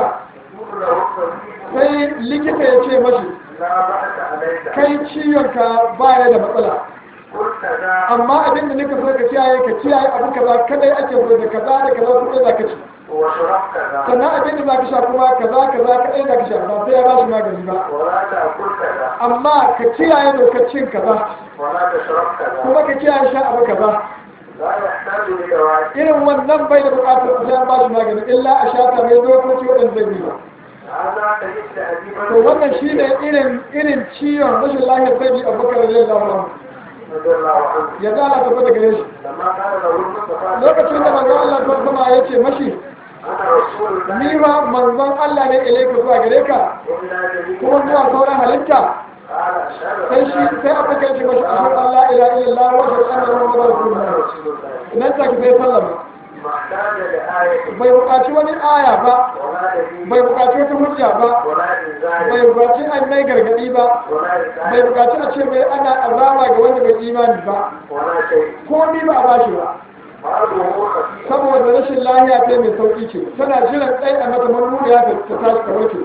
sai likita ya ce mashi kai ciwonka baya da matsala amma abin da nika so ka kiyaye ka kiyaye abu kaza kadai ake so da kaza da kaza kuɗi za ka ci sannan abin da za ka sha kuma kaza kaza kadai za ka sha ba sai ya ba shi magani ba amma ka kiyaye dokar cin kaza kuma ka kiyaye sha abu kaza irin wannan bai da bukatar ku sha ba shi magani illa a shata mai dokoki waɗanda zai biyu to wannan shi ne irin irin ciwon rashin lahiyar sai bi abubakar da zai lafa ya zala tafi daga gare shi lokacin da manzon Allah ta sama ya ce mashi ni ma manzon Allah ne ilaika zuwa gare ka kuma zuwa sauran halitta sai shi sai aka kai shi mashi ashhadu an la ilaha illallah wa ashhadu anna muhammadar rasulullah nan take sai sallama bai buƙaci wani aya ba bai buƙaci wata hujja ba bai buƙaci an mai gargaɗi ba bai buƙaci a ce mai ana azaba ga wanda bai imani ba ko ni ba a bashi ba saboda rashin lahiya ta mai sauƙi ce tana jiran tsaye a mata marmuriya ta tashi ta warke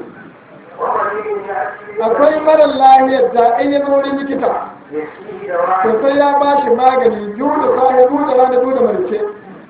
akwai marar lahiyar da in ya zo wurin likita to sai ya ba shi magani biyu da safe biyu da rana biyu da marice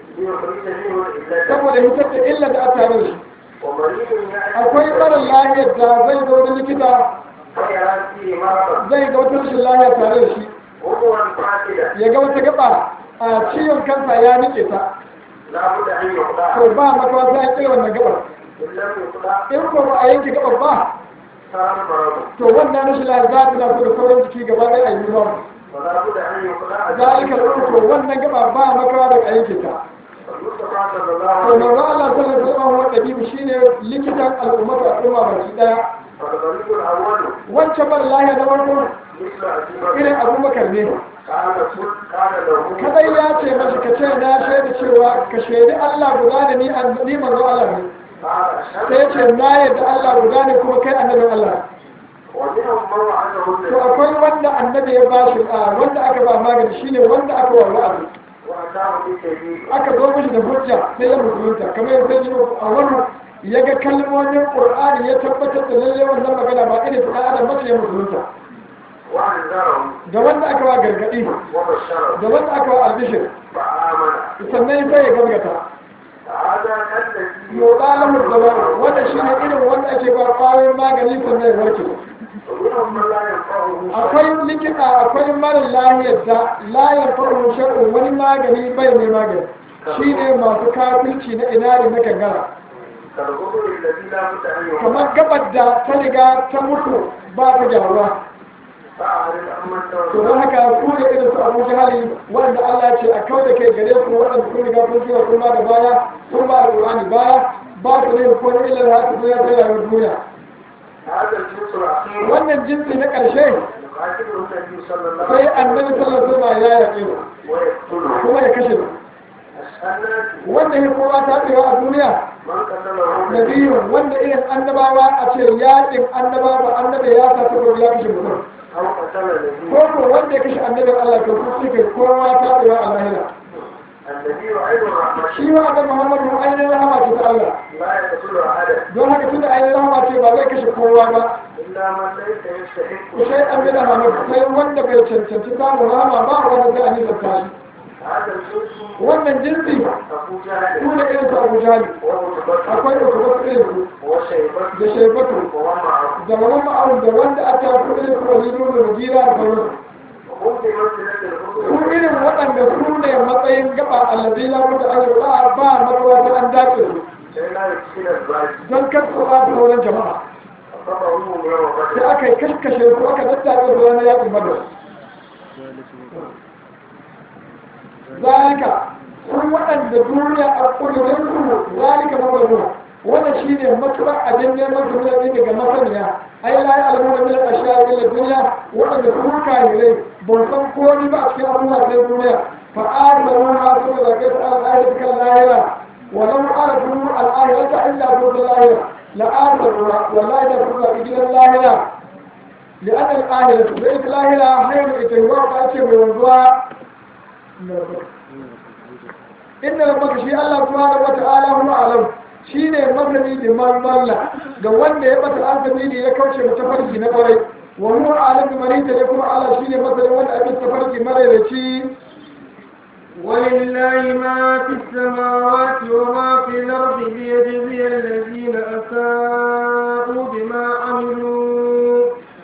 saboda hitar da illa da aka tare shi akwai marar lahiyar da zai zo wurin likita zai ga wata rashin lahiya tare da shi ya ga wata gaba a ciwon kansa ya nike ta لا بد أن يقطع to ba makawa sai an kira wannan gabar إن لم يقطع in ko ba a yanke gabar ba صار مرض to wannan rashin lafiya za ta nasu da sauran jiki gaba ɗaya a yi ruwa ولا بد أن يقطع zalika to wannan gaba ba makawa da a yanke ta المصطفى صلى الله to عليه manzo Allah sallallahu alaihi wasallam wa dabibu shine likitan al'ummatu al'umma baki daya فالطريق الأول wancan bar lahiya na farko مثل أبي irin بكر abubakar ne كان كل كان له kadai ya ce mashi ka ce na shaida cewa ka shaidi Allah guda da ni an- ni manzo Allah ne قال sai ya أشهد ce na yadda Allah guda ne kuma kai annabin Allah ومنهم من وعده to النبي akwai wanda annabi ya bashi a wanda aka ba magani shine wanda aka wa wa'azi وأتاه بالتجديد aka zo mishi da hujja sai ya musulunta kamar yadda ya ce a wannan ya ga kalmomin Qur'ani ya tabbatar da lalle wannan magana ba irin ta adam bace ya musulunta وأنذرهم da wanda aka wa gargadi وبشرهم da wanda aka wa albishir فآمن sannan sai ya gaskata هذا الذي yodalahu zama wanda shine irin wanda ake ba kwayoyin magani sannan ya warke ومنهم من لا ينفعه akwai likita akwai mara lahiyar da layar farin shar'u wani magani bai mai magani shi ne masu kafirci na inari na kangara كالغدر الذي لا بد أن يقطع kamar gabar da ta riga ta mutu ba ta gyaruwa فأعرض عمن to تولى don haka ku da irin su abu jihali wanda Allah ce a kau da kai gare ku waɗanda kun riga kun shiga kun ba da baya kun ba da Qur'ani baya ba su ne ko ne illar haka duniya ta rayuwar duniya هذا الجنس الأخير wannan jinsi na ƙarshe يقاتله النبي صلى الله sai عليه annabi sallallahu alaihi wasallam ya yaƙe mu وسلم ويقتله kuma ya kashe mu الناس wanda ya kowa ta tsewa a duniya من قتله nabiyu wanda irin annabawa a ce yaƙin annabawa annabi ya sa takobi ya kashe mutum أو قتل النبي ko ko wanda ya kashe annabin Allah to su suke kowa ta tsewa a lahira النبي عين الرحمة shi ma annabi Muhammadu ainihin rahama ce ta Allah لا يقتل أحدا don haka tunda ainihin rahama ce ba zai kashe kowa ba إلا من ليس يستحق ku sai an gina Muhammadu sai wanda bai cancanci samun rahama ba wanda zai an yi shi هذا الجنس wannan jinsi أبو جهل su ne irin su Abu Jahal ومتبكر akwai da kuma irin su وشيبة da shaibatu ومعه da wani ma'aun da wanda aka fi irin su walidu da mujira da sauransu وهم في منزلة su الحكم irin waɗanda su ne matsayin gaba allazi la mutu an yi ba ba matsawa ta an dace su sai na cikin albashi don kar su ba su sauran jama'a saba ruhu ne wa sai bada aka yi kaskashe su aka daddace su ranar yaƙin badar zalika sun waɗanda duniya a ƙudurin su zalika mabarnu wannan shi ne matuƙar abin neman su ne daga masaniya ai la ya alamu da milan ashiya illa duniya waɗanda su kahirai ban san komai ba a cikin abubuwa sai duniya fa arsalu ma su da kai ta al'ahira kan lahira ولو أردوا الآخرة إلا بود الآخرة لآخروا والله إذا كنا في جنة الآخرة لأن الآخرة بيت الآخرة خير إتهوى وأشي من الوضوء إن ربك شيء الله سبحانه وتعالى هو أعلم shi ne masani da malla ga wanda ya bata asali ne ya kauce da tafarki na kwarai wa huwa alim marita ne kuma Allah shi ne masani wanda abin tafarki maraici ولله ما في السماوات وما في الأرض ليجزي الذين أساءوا بما عملوا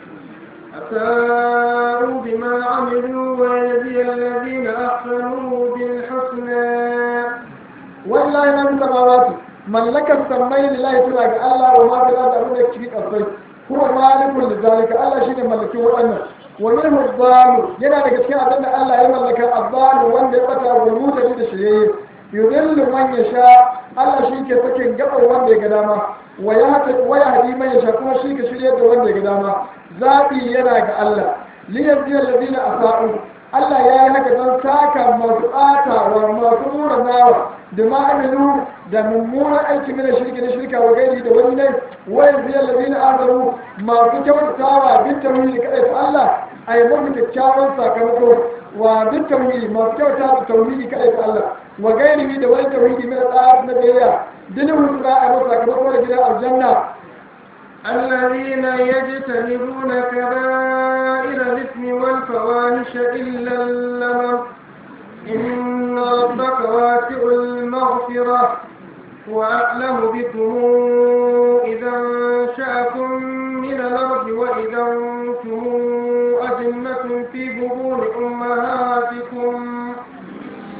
أساءوا بما عملوا ويجزي الذين أحسنوا بالحسنى wallahi na bisa mamaki mallakar sammai lillahi tana ga Allah wa ma fil ardi abin da cikin kasai huwa malikul lidhalika Allah shine mallakin waɗannan wa minhu zalu yana daga cikin abin da Allah ya mallaka azzalu wanda ya bata wa mutane da shirye yudillu man yasha Allah shi ke sakin gabar wanda ya ga dama wa yahdi wa yahdi man yasha kuma shi ke shirye da wanda ya ga dama zabi yana ga Allah liyajzi alladhina asa'u Allah ya yi haka don saka masu ɓata wa masu nuna nawa da ma'amilu da mummunan aiki mina shirki na shirka wa gairi da wani nai wayan ziyar labi na azaru masu kyautatawa bin tauhidi kaɗai ta Allah a yi mafi kyakkyawan sakamako wa bin tauhidi masu kyauta da tauhidi kaɗai ta Allah wa gairi da wani tauhidi mina tsara na biyayya dinin husna a masu sakamako da gidan aljanna الذين يجتنبون كبائر الإثم والفواحش إلا اللمم إن ربك واسع المغفرة وأعلم بكم إذا أنشأكم من الأرض وإذا أنتم أجنة في بطون أمهاتكم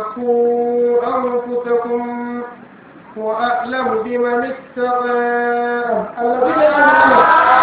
وزكوا أنفسكم وأعلم بمن اتقى الذين يعلمون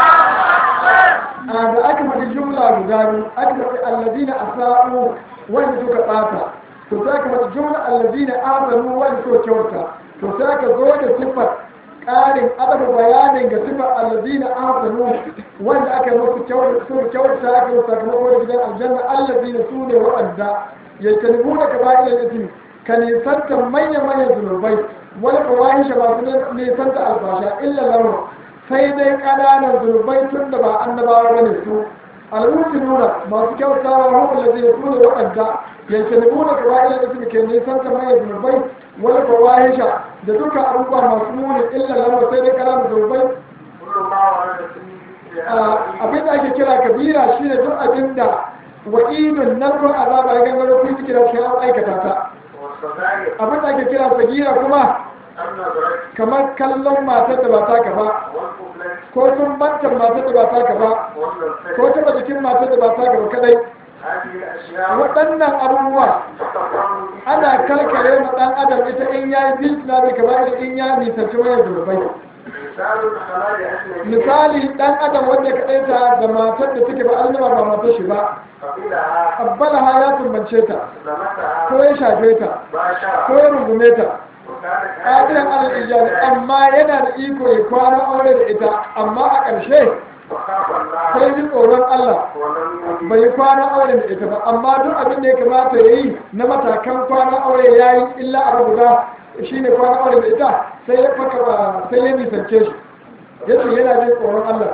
da aka faɗi jumla guda biyu aka faɗi allazina asa'u wanda suka ɓata to sai aka faɗi jumla allazina amanu wanda suka kyauta to sai aka zo da sifar ƙarin adaba bayanin ga sifar allazina amanu wanda aka yi musu kyauta suka kyauta aka yi sakamako da gidan aljanna allazina su ne waɗanda ya tanibu da kaba'ir al-ismi ka nisanta manya-manyan zunubai wani fawahisha masu nisanta albasha illa lamar sai dai ƙananan zunubai tun da ba annabawa bane su al'ummar nuna masu kyautawa hukun da zai tuna waɗanda yanke da nuna ka ba'ila da suke nisan ta mai zunubai wani fawahisha da duka abubuwa masu muni illa lamar sai dai ƙananan zunubai كل ما ورد فيه abin da ake kira kabira shine duk abin da wa'idun narkon azaba ya gangaro kun kira shi an aikata ta والصغائر abin da ake kira sagira kuma النظرة kamar kallon matar da ba taka ba والقبلة ko sun bantar matar da ba taka ba ko والنصر taba jikin matar da ba taka ba kadai هذه الأشياء waɗannan abubuwa تتفرد ana kalkare ma ɗan adam ita in ya yi bisna bai kamar da in ya nisanci wayar zurbai مثال الحلال أجنبي misali ɗan adam wanda ka ɗaita da matar da take ba annaba ba matar shi ba قبلها abbalaha ya tumbance ta لمسها ko ya shafe ta ko باشرة ya rungume ta وكانت ƙadiran alal ijari amma yana da iko ya kwana aure da ita amma a ƙarshe وخاف sai الله ji tsoron Allah ولم يجد bai yi kwana aure da ita ba amma duk abin da ya kamata ya yi na matakan kwana aure ya yi illa a guda shi ne kwana aure da ita sai ya faka ba sai ya nisance shi ya ce yana jin tsoron Allah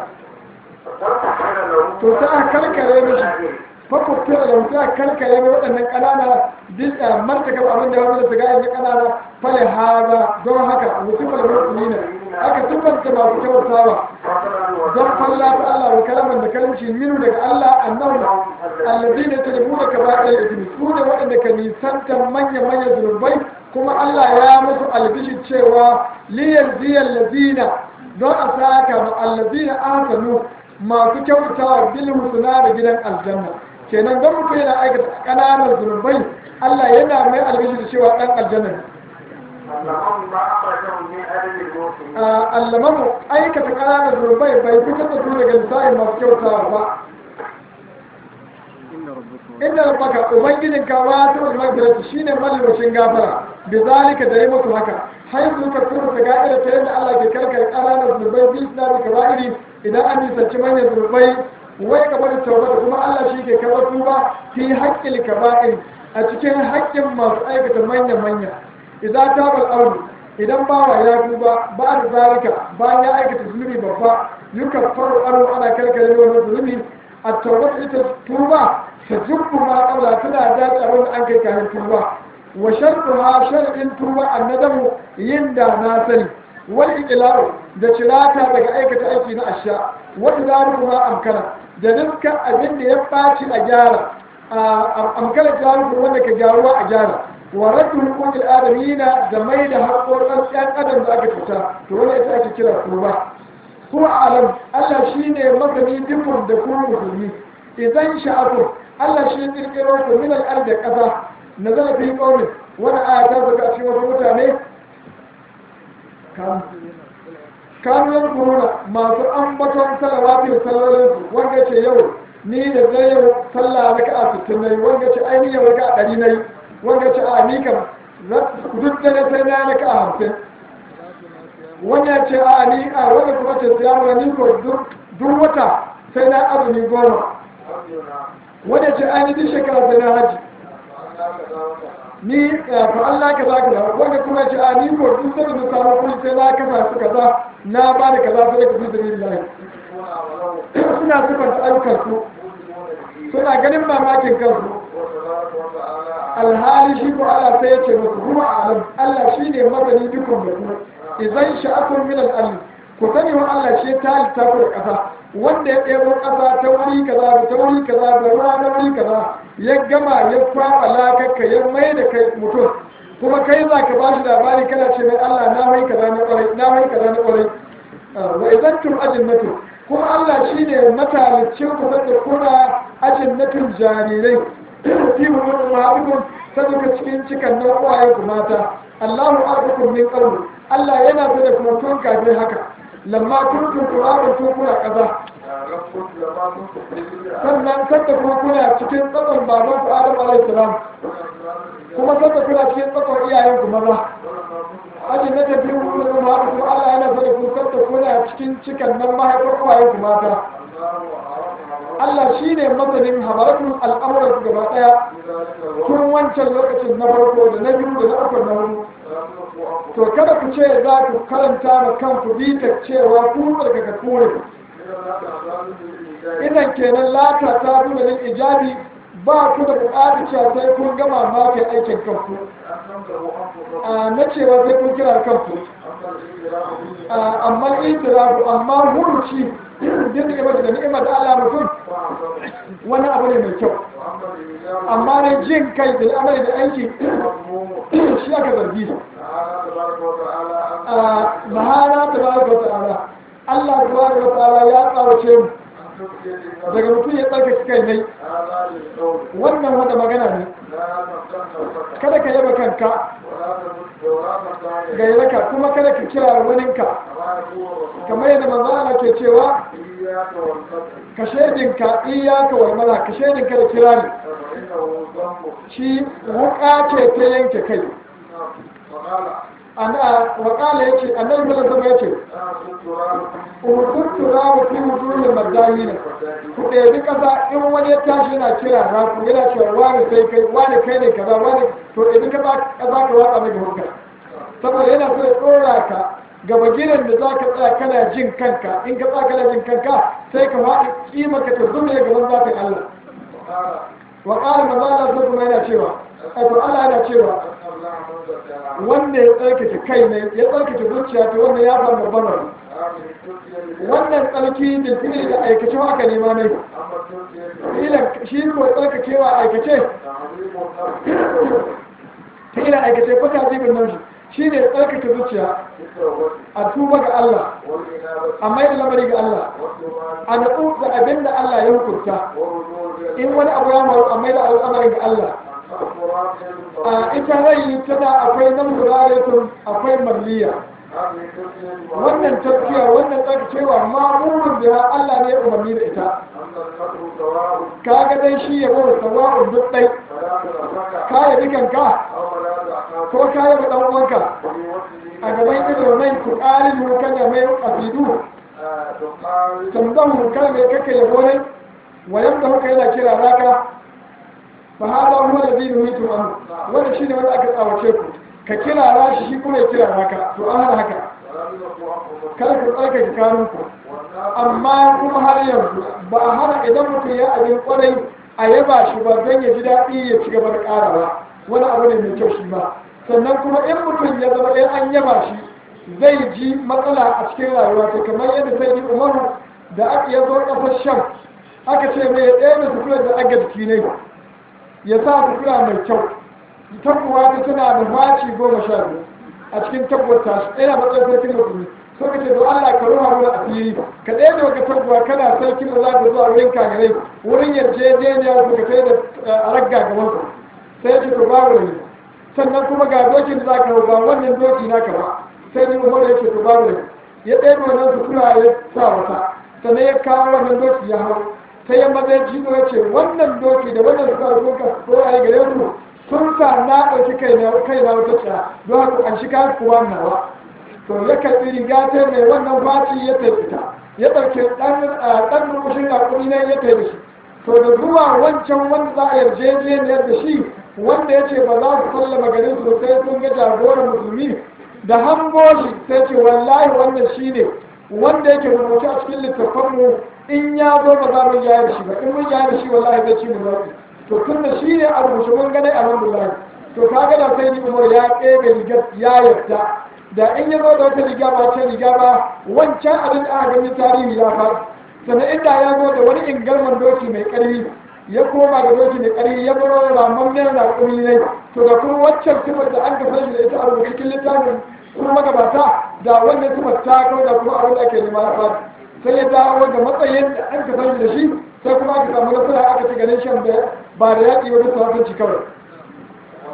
فترك له to sai a karkare mishi fakwabta da mutu a karkare mai waɗannan ƙanana duk a martakar abin da ya wani da su ga yanzu ƙanana fale haza don haka mutumar musulmi ne aka tuffanta masu kyautawa فضلا don falla ta Allah wa kalaman da kalamci minu daga Allah annahu alladhina yajribuna kaba'ir al-ithmi su ne waɗanda ka nisanta manya manya zunubai kuma Allah ya musu albishi cewa liyaziyal ladina don a saka ma alladhina ahsanu masu kyautawa bil husna da gidan aljanna kenan don mutum yana aikata ƙananan zunubai Allah yana mai albishi da cewa ɗan aljanna ne اللهم ما أخرجهم من أدب الموت allamamu aikata ƙananan zurbai bai fitar da su daga lissafin masu kyautawa ba inda rabbaka ubangijin ka wa ta magfirati shine mallacin gafara bi zalika da yi musu haka har su ka kuma ta ga'ida ta yadda Allah ke karkar ƙananan zurbai bi islami kaba'iri idan an nisanci manyan zurbai wai ka bari tauba da kuma Allah shi ke karɓar tuba fi haƙƙin kaba'iri a cikin haƙƙin masu aikata manya-manya idan ta bal auru idan bawa ya tuba ba da zalika bayan ya aikata zunubi babba yuka faru aro ana karkare wani zunubi a tawbatu ita tuba ta jubbu ma qabla tana da abin da an kai kafin tuba wa shartuha shar'in tuba annadamu yin da na sani wal iqlaru da cirata daga aikata aiki na asha wa idaru ma amkana da dukkan abin da ya ɓaci a gyara amkana jaru wanda ka gyaruwa a gyara wa raddu huquqil adamina da mai da haƙoƙan ɗan adam da aka fita to wani ita ake kira tuba ko alam Allah shine masani dukkan da kuma musulmi idan sha'akum Allah shi kirkiro ku min al-ard da ƙasa nazala fi qawmin wani aya ta saka a cikin wasu mutane kan kanuwar kuruna masu ambaton salawatin sallolinsu wanda ce yau ni da zai yau sallah na ka'a sittin na yi wanda ce ainihin yau raka a ɗari na yi wanda ce a ni kam duk da na sai na na ka'a hamsin wanda ce a ni a wanda kuma ce siya mana ni ko duk wata sai na azumi goma wanda ce a ni duk shekara sai na haji ni fa Allah ka za ka za wanda kuma ce a ni ko duk sai da samu kuɗi sai na kasa su kaza na ba da kaza sai ka fi sabilillahi suna sifanta ayyukansu suna ganin mamakin kansu alhali shi ko Allah sai ya ce musu kuma alam Allah shi ne masani dukkan da ku idan sha'atun min al ku sani wa Allah shi ta halitta ku da ƙasa wanda ya ɗebo ƙasa ta wuri kaza da ta wuri kaza da ruwa na wuri kaza ya gama ya kwaɓa lakakka ya mai da kai mutum kuma kai za ka ba shi labari kana ce mai Allah na mai kaza na ƙwarai na mai kaza na ƙwarai wa idan tum ajinnatu kuma Allah shi ne matalicin ku da kuna ajinnatun jarirai fi wurin ma'abikun saboda cikin cikan nan uwaye ku mata Allahu arzukum min qabl Allah yana so da kuma tun kafin haka lamma kuntum turaban tun kuna kaza sannan kanta kuma kuna cikin tsakon baban ku Adam alaihi salam kuma kanta kuna cikin tsakon iyayen ku maza ajin na tafi hudu da kuma kuma Allah yana so da kuma kanta kuna cikin cikan nan mahaifar uwaye ku mata Allah shi ne masanin habaratun al'amuran gaba ɗaya tun wancan lokacin na farko da na biyu da na uku na hudu to kada ku ce za ku karanta ma kanku bitar cewa ku tsarkaka kore idan kenan lata ta nuna nin ijabi ba ku da buƙatar cewa sai kun gama mafi aikin kanku a na cewa sai kun kira kanku amma itirafu amma huruci din ni'imar da ni'imar da Allah mutum wani abu ne mai kyau amma ne jin kai da amali da aiki shi aka zargi mahana ta ba ga ta'ala Allah ta ba ta'ala ya tsawace mu daga mutum ya tsarkake kai ne wannan wata magana ne kada ka yaba kanka ga yalaka kuma kada ka kira waninka kamar yadda manzo Allah ke cewa ka shaidinka iyaka wal mala ka shaidinka da kira ne shi wuka ce ta yanke kai ana wakala yace annabi sallallahu alaihi wasallam yace umurtu rabu fi wujuhil madayina ku ɗebi kasa in wani ya tashi yana kira na ku yana cewa wani sai kai wani kai ne kaza wani to ɗebi kasa kaza ka watsa mai hurka saboda yana so ya ɗora ka gaba gidan da za ka tsaya kana jin kanka in ka tsaya kana jin kanka sai ka faɗi kima ka ta zume gaban zafin Allah wa ƙara maza Allah sai kuma yana cewa to Allah yana cewa wanda ya tsarkake kai ne ya tsarkake zuciya ta wanda ya samu babban rabu wannan tsarki da fili da aikace aka nema ne filan shi ko tsarkakewa aikace filan aikace ko ta zibin nan shi ne tsarkake zuciya a tuba ga Allah a mai da lamari ga Allah a natsu da abin da Allah ya hukunta in wani abu ya maru a mai da al'amarin ga Allah a ita rai tana akwai nan muraretun akwai malliya wannan tafiya wannan tsarkacewa ma'amurin da Allah ne umarni da ita kaga dai shi ya bada sawa'un duk dai ka yi dukanka ko ka yi dan uwanka a gaban ido mai ku ƙarin mu kada mai asidu tambahu kada mai kake yabo ne wayan da kuka yana kira raka fa hada huwa alladhi nuhitu an wannan shine wanda aka tsawace ku ka kira rashi shi kuma ya kira raka to an hana haka kada ku tsarkake kanunku amma kuma har yanzu ba a hana idan mutum ya abin kwarai a yaba shi ba don ya ji daɗi ya ci gaba da ƙarawa wani abu ne mai kyau shi ba sannan kuma in mutum ya zama in an yaba shi zai ji matsala a cikin rayuwa to kamar yadda sai yi umaru da aka yazo ƙasar sham aka ce mai ya ɗaya da sukura da aga jiki ne ya sa sukura mai kyau tabbuwa ta tana da faci goma sha biyu a cikin tabbata shi ɗaya matsayin sarkin musulmi so ka ce to Allah ka ruha mana asiri ka ɗaya da waka tabbuwa kana sarkin da za ka zuwa wurin kagarai wurin yarjejeniya su ka kai da ragga gaban su sai ya ce to babu ne sannan kuma ga dokin da za ka hau ba wannan doki naka ba sai ni umar ya ce to babu ne ya ɗaya da wannan sukura ya sa wata sannan ya kawo wannan doki ya hau sai ya maza ya jido ya ce wannan doki da wannan sukura ko ka ko a yi gare su sun sa na ɗauki kai na wata tsaya don haka an shiga kuwa nawa to ya karɓi riga ta mai wannan faci ya taifita ya ɗauki ɗan rubushin raƙuri ne ya taifi shi to da zuwa wancan wanda za a yarjejeniyar da shi wanda ya ce ba za su sallama garin su sai sun ga jagoran musulmi da hango shi sai ce wallahi wannan shi ne wanda yake rubuce a cikin littattafanmu in ya zo ba za mu yaya da shi ba in mun yaya da shi wallahi zai ci mu zaɓi to tun da shi ne a rubuce mun gane alhamdulillah to ka ga da sai ni umar ya ɗebe rigar ya yarda da in ya zo da wata riga ba ce riga ba wancan abin da aka gani tarihi ya faɗi sannan inda ya zo da wani ingarman doki mai ƙarfi ya koma da doki mai ƙarfi ya baro ramammen raƙumi ne to da kuma waccan sifar da an ka shi da ita a rubuce cikin littafin kuma magabata da wannan sifar ta kawo da kuma abin da ake nema ya faɗi sai ya dawo da matsayin da an ka da shi sai kuma aka samu nasara aka ci ganin shan da ba da yaƙi wani sahabanci kawai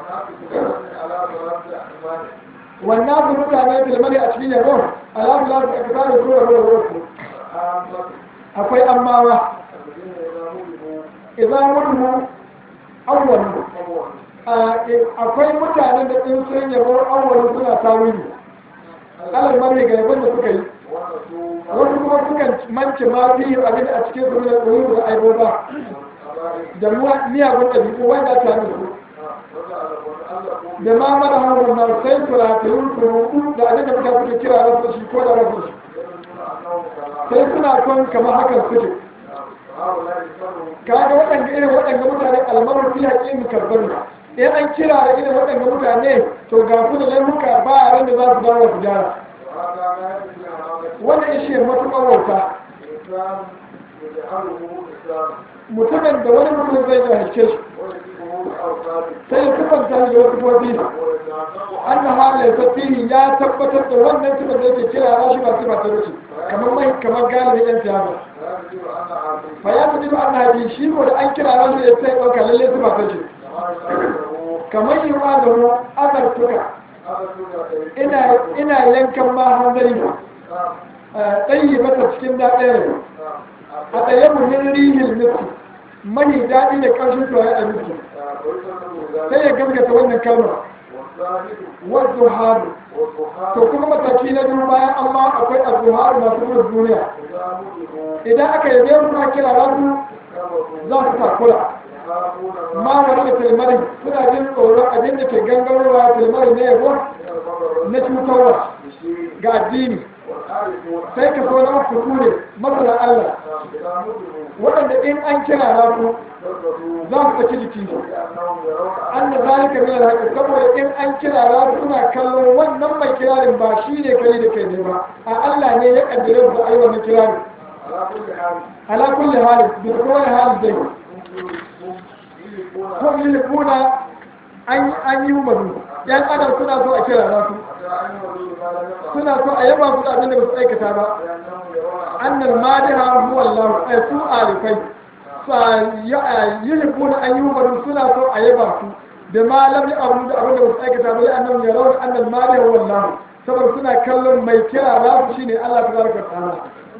wannan su mutane filmani a cikin yabo alamu lafi a kasa da zuwa ruwa ruwa su akwai ammawa idan wani awwalu akwai mutanen da in sun yabo awwalu suna tawili alal mari ga yabon da suka yi wasu kuma sukan mance ma fi abin a cikin su da tsoro da aiboba da miyagun ɗabi'u wanda ta nufu da ma mara hannun na sai turatun turuku da abin da mutane suke kira rasu shi ko da rasu shi sai suna son kamar hakan suke kaga waɗanda irin waɗanda mutane almarar fi haƙi karɓar ne in an kira da irin waɗanda mutane to ga su da laifuka ba a ran da za su dawo su gyara wannan ishe matuƙar wauta mutumin da wani mutum zai jahilce shi sai ya kufanta da wasu fofi an na halaye safihi ya tabbatar da wannan tuban da yake kira na shi ba su ba ta rufe kamar mai kamar galibin yan siyasa fa ya fi ba ana bi shi ko da an kira na shi ya sai ɗauka lalle su ba ta ce kamar yi wa da mu azartuka ina yankan ma hanzari ɗanyi mata cikin daɗin a ɗaya muhin rihin nufi mani daɗi da ƙarshen tuwaye a nufi sai ya gaskata wannan kalmar wadda haru to kuma mataki na biyu bayan amma akwai azuharu masu gudun duniya idan aka yi zai suna kira rasu za su takura ma wani da tilmari suna jin tsoron abin da ke gangarowa tilmari na yabo na cutarwa ga addini sai ka so na uku ne masana Allah waɗanda in an kira na ku za su saki jiki an da zalika min alhaqi saboda in an kira na ku suna kallon wannan mai kirarin ba shi ne kai da kai ne ba a Allah ne ya kaddare su ayi wannan kirarin ala kulli halin bi kulli halin dai ko yi kuna an yi umaru yan adam suna so a kira na su suna so a yaba su da abin da ba su aikata ba annal madiha huwa Allah ay su alifai sa yuhibbuna an yuhbadu suna so a yaba su da ma lam ya'budu da abin da ba su aikata ba annahum yarawna annal madiha huwa Allah saboda suna kallon mai kira za su shine Allah tabaraka wa ta'ala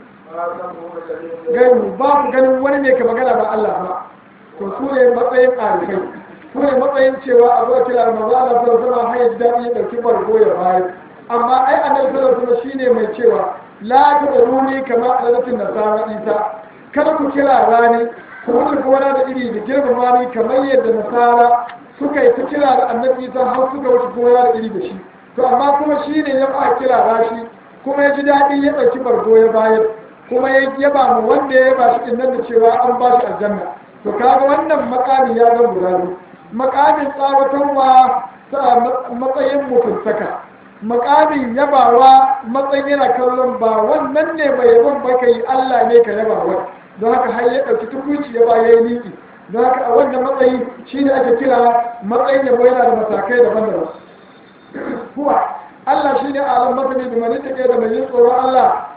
gaibu ba ku ganin wani ne ka magana ba Allah ba to su ne matsayin alifai su ne matsayin cewa a zuwa kira maza Allah sallallahu alaihi wasallam hayar daɗi ya ɗauki bargo ya bayar amma ai annabi sallallahu alaihi wasallam shine mai cewa la tadruni kama alalatin nasara isa kada ku kira rani ku wuce gona da iri da girmama ni kamar yadda nasara suka yi ta kira da annabi isa har suka wuce gona da iri da shi to amma kuma shine ya ba kira rashi kuma ya ji daɗi ya ɗauki bargo ya bayar kuma ya yaba mu wanda ya ba shi din nan da cewa an ba shi aljanna to kaga wannan makami ya zama guda biyu makamin tsawatarwa matsayin mutuntaka makamin yabawa matsayin yana kallon ba wannan ne mai yabon ba ka yi Allah ne ka yabawa don haka har ya ɗauki tukuci ya ba ya yi niki don haka a wannan matsayi shi ne ake kira matsayin yabo yana da matakai daban-daban kuwa Allah shi ne alam masani da mani take da mai yin tsoron Allah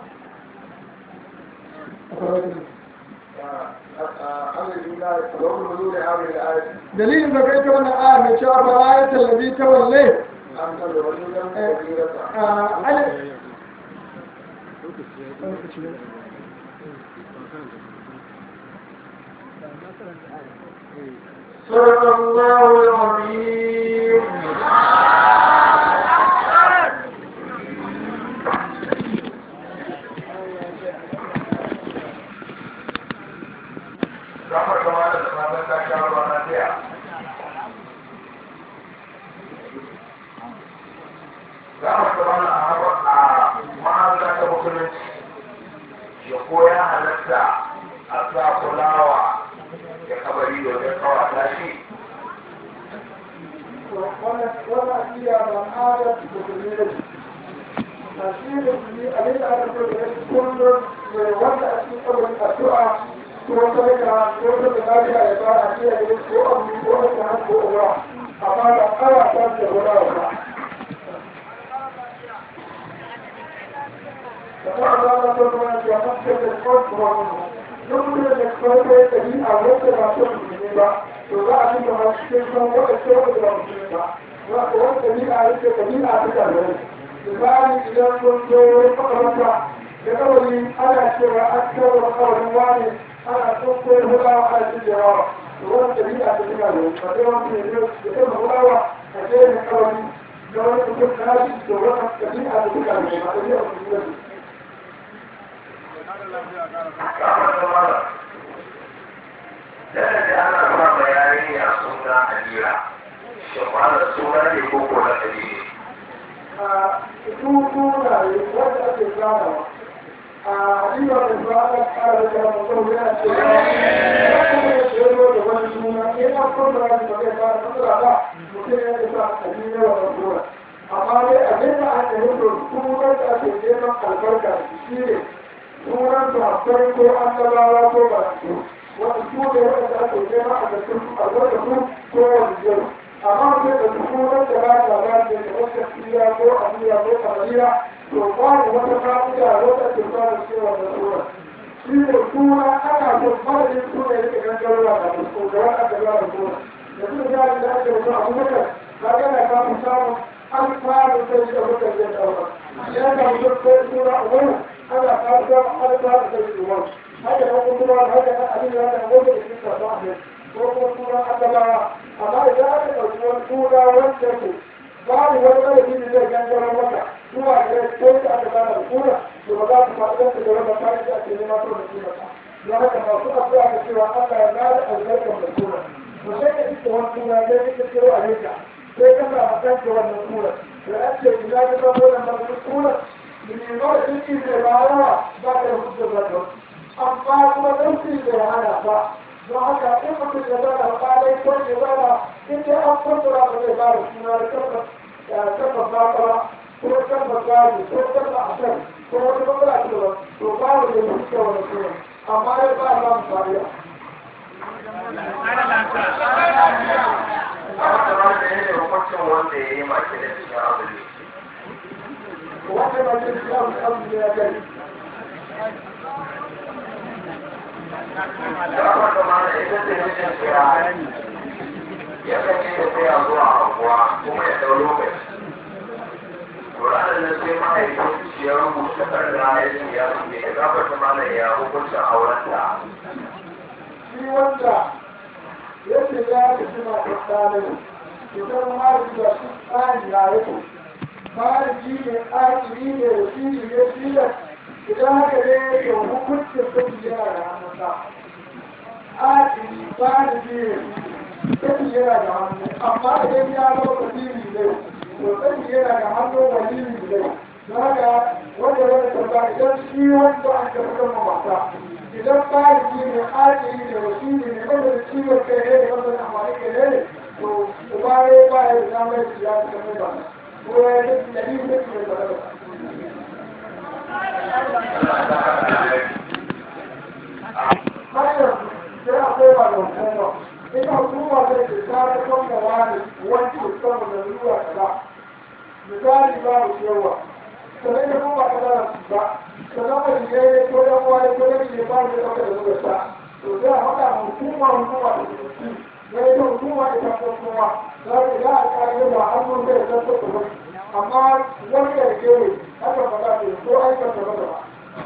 dalilin da kai ta wannan aya mai cewa ba ya tallabi ta walle صدق الله العظيم Zafar kama da zama ta sha ruwa na biya. Zafar kama na a ma'aza ta musulunci ya koya halatta a sa kulawa ya kabari domin kawata shi. wannan iya ba adar musulmi ne a shi musulmi a ne da aka so da yake kullum mai wanda a cikin kabarin addu'a ko wata rika ko wata da lafiya ya ba a kiyaye ko abu ko wata hannu ko uwa amma da ƙara ta ce wani ba فقال الله سبحانه وتعالى الكفر يمكن أن يكون دليل على وجه ما تؤمن به وبعد ما تكون وقت الى مسلمين wani ɗabi'a yake ɗabi'a ta kare misali idan kun zo wani makaranta da kawai ana cewa an kawo makawarin wani ana tsoko hulawa ana cijewa da wani ɗabi'a ta kare ba sai wani ne da kan hulawa a ce ne kawai da wani mutum na shi da wani ɗabi'a ta kare ba ɗabi'a ta kare Dada da ana ba bayani a suna Alira, shi kwana suna ne ko ko na Alira. a tutu na wanda ake ganawa a riba da ba a kara da mutum yana cewa ya kuma ya ce da wani suna in an kuma da ba zai fara matsala ba mutum ya ce sa a yi yawa da suna amma dai abin da aka yi da sunan da ake neman albarka shi ne sunan da akwai ko an gabawa ko ba su wani su ne wanda ake neman a cikin albarka su ko wani yau amma sai da sunan da ba ta ba da wata tsira ko amiya ko kamariya to babu wata fa'ida wata ke ba da cewa da suna shi da suna ana so madadin suna ya ke gangarwa da su da wani aka ba da suna da su da ya da ake wasu abubakar ka gana ka fi samun an fara sai shi abubakar zai ɗauka ya ga mutum ko suna wani ana fara samun an fara sai shi wani haka nan kuma haka nan abin da ya ga wanda da shi ka ba ne ko kuma suna annabawa amma idan aka ɗauki wani suna wanda ke babu wani ɗalibi da zai gangaro maka zuwa ga ko da aka bada da suna to ba za ku faɗi da da wanda kai da ake nema ko da suna ba don haka masu addu'a da cewa Allah ya bada albarkar da suna to sai ka ita wani suna sai ka kiro a yanka sai ka sa makan ka wannan suna da ake ina da ba wannan masu suna ne ma da shi ne ba rawa ba da hujjar da amma kuma dan shi da hana ba don haka in mutum ya zana alƙalai ko ya zana in dai an kwantara ba zai bada suna da tabbas bakara ko tabbas gani ko tabbas asar ko wata matsala ce ba to babu da ya fita wani suna amma ya ba ba mu fariya. Wata ba da yin hukuncin wanda ya yi maki da cikin abu ne. Wanda ba ce shi abu abu ya gani. Ya wata ma da ita ce mijin kira ya kace da sai a zuwa anguwa kuma ya ɗau lokaci. Ƙuranin na sai mahaifin ya rubuta takarda ya ce ya rubuta ya gabata mana ya hukuncin aurenta. Shi wanda yake ya fi suna tattalin idan ma da shi tsari ya yake farji ne akiri ne wasiri ne tilas idan haka ne yake hukuncin sun yana da hannunsa akiri farji ne sun yana da hannu amma idan ya zama wasiri ne to sun yana da hannu wasiri ne don haka wanda wani tambaya idan shi wanda an ka fitar ma mata idan farji ne akiri ne wasiri ne wanda da ciwon kai ne da wanda da amfani kai ne to uba ya ba ya da damar ya fi kamar ba ko ya yi da yi da ke da ba hanyar sai a koma da hukuma ita hukuma zai ce ta ta kwanta wani wanci da sama da zuwa kaza misali ba mu yawa sannan ya kuma ka da su ba sannan ba shi ya ko dan wani ko dan ne ba mu da ɗauka da zuwa ta to sai a faɗa ma hukuma hukuma da su ya yi hukuma ita ko kuma za ta ga a ƙa'ida ba an mun zai zan ta kuma amma wani da ke haka faɗa ne ko aikata ba da ba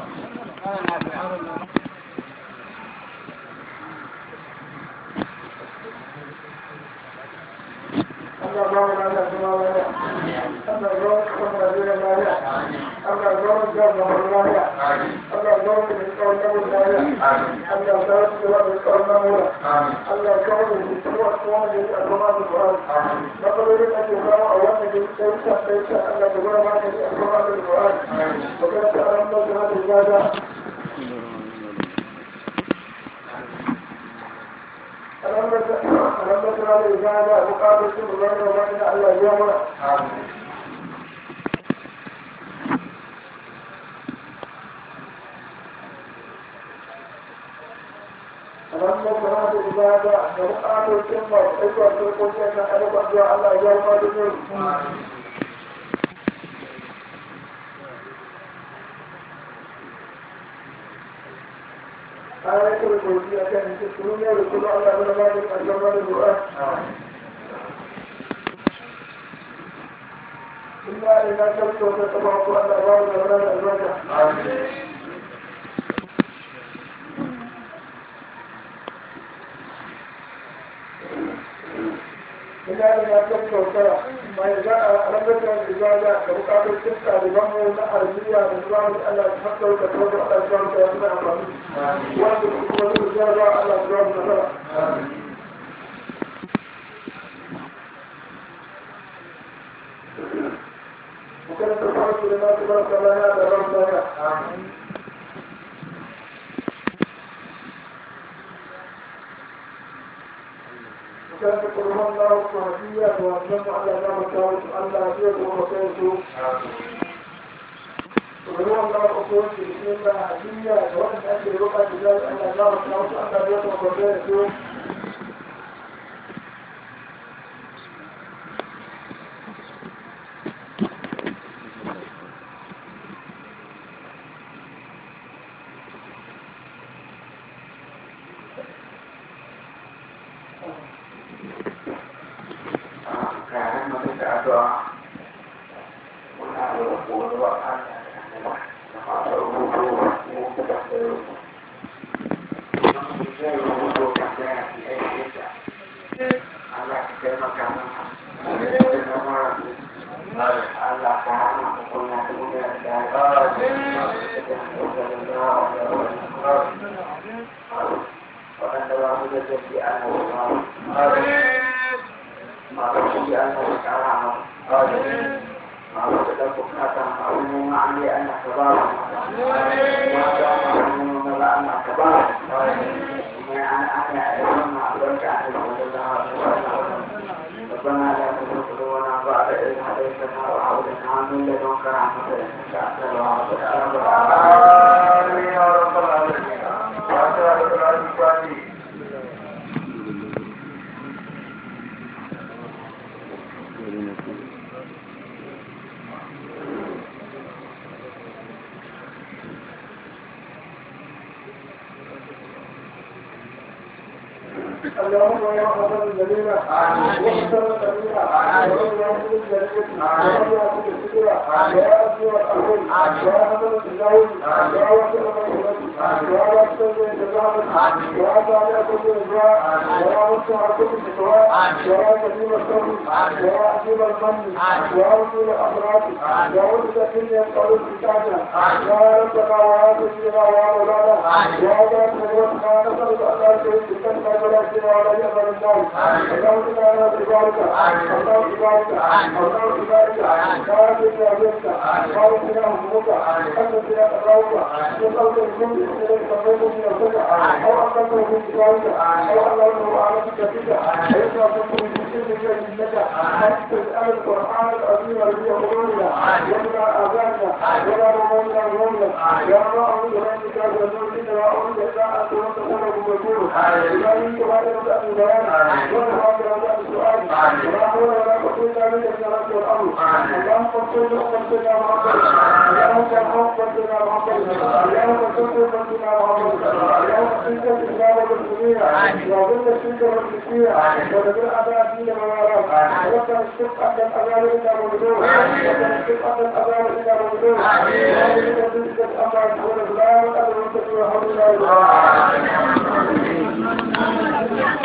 Allah ba mu da kuma lafiya. Allah ba mu kuma da lafiya. Allah ba mu da kuma lafiya. Allah ba mu da kuma lafiya. Allah ba mu da kuma lafiya. Allah ka mu da kuma kuma da kuma da Qur'an. Na fara da ke ba a wannan da sai ta sai ta Allah da gura ma da kuma da Qur'an. Baka ta ran da da ibada. ألم ترى الإجابة مقابل كل غير وبين الله يوم ألم ترى الإجابة مقابل كل غير وبين الله يوم آية الكرسي كان تذكرون يذكر الله من مالك أجمل القرآن إلا إذا كنت وتتبعك أن أبارك ولا أزواجك إلا إذا كنت وتتبعك ما يجاء ربك الإجابة لبقى بالكسة لبنه نحرمية من ذلك ألا تحصل وتتبعك على أزواجك وأبناء أمامي وأنت تكون الإجابة على أزواجك وكانت الحرس لما تبارك لنا لربنا وكانت قرها الله الصحفية وأسلم على باب الدعوة ألا أجيب ومسيرته وهو الله الأصول في بسم الله هدية وأن أجل رقعة بجال أن الله الدعوة ألا أجيب ومسيرته kayan mutum da addu'a muna da rubutu wa Allah da masu rubutu mu da da rubutu zai rubutu kan da ya fi aiki da Allah ka taimaka mana da zama Allah ka hana mu kuna da gudu da waɗanda ba mu da zafi ana wani masu shi an da kara masu masu da bukata masu neman an yi ana ka ba su masu ana neman ba ana ka ba su kuma an ana aiwan ma albarka a cikin wanda za a su ربنا لا تزغ قلوبنا بعد إذ هديتنا وهب لنا من لدنك رحمة إنك أنت الوهاب آمين يا رب العالمين فاتحة الفاتحة اللهم يا حسن الجليل وحسن الجليل ومن يحسن الجليل ومن يحسن السكرة يا أبي والأخوي يا حسن الجليل يا وسط المسؤولين يا وسط الجزاء يا طالع كل إجراء يا وسع كل فتوى يا كريم الصبر يا عجيب الفن يا وكيل الأمراض يا ولد كل ينقل الفتاة يا ربنا ويا سيدنا ويا مولانا يا ذات مجرد ما نسألك أن لا تشرك بك ولا شيء ولا يقبل النار اللهم تعالى ببارك الله ببارك الله ببارك بارك يا جنك بارك يا همك أنت يا قراوك وصلت الكل إليك صليت من الفجر أو أنت من ببارك أو الله على كتابك فإذا كنت من كل شيء لك أن تسأل القرآن العظيم الذي يقولنا ولا آذاننا ولا رمونا رمونا يا الله أعوذ برحمتك من الذنوب وأعوذ بك أن تكون مذكور إذا كنت بعد رجاء البيان ولا بعد رجاء السؤال ولا حول ولا قوة إلا بالله الصلاة والأمر اللهم صل وسلم على محمد اللهم صل وسلم على محمد اللهم صل وسلم على محمد اللهم صل الإسلام والمسلمين وظل الشرك والمشركين ودبر أعداء الدين والعراق وكان الشق أن الأذان إلا مبدور وكان الشق أن الأذان إلا مبدور وكان الشق أن الأذان إلا مبدور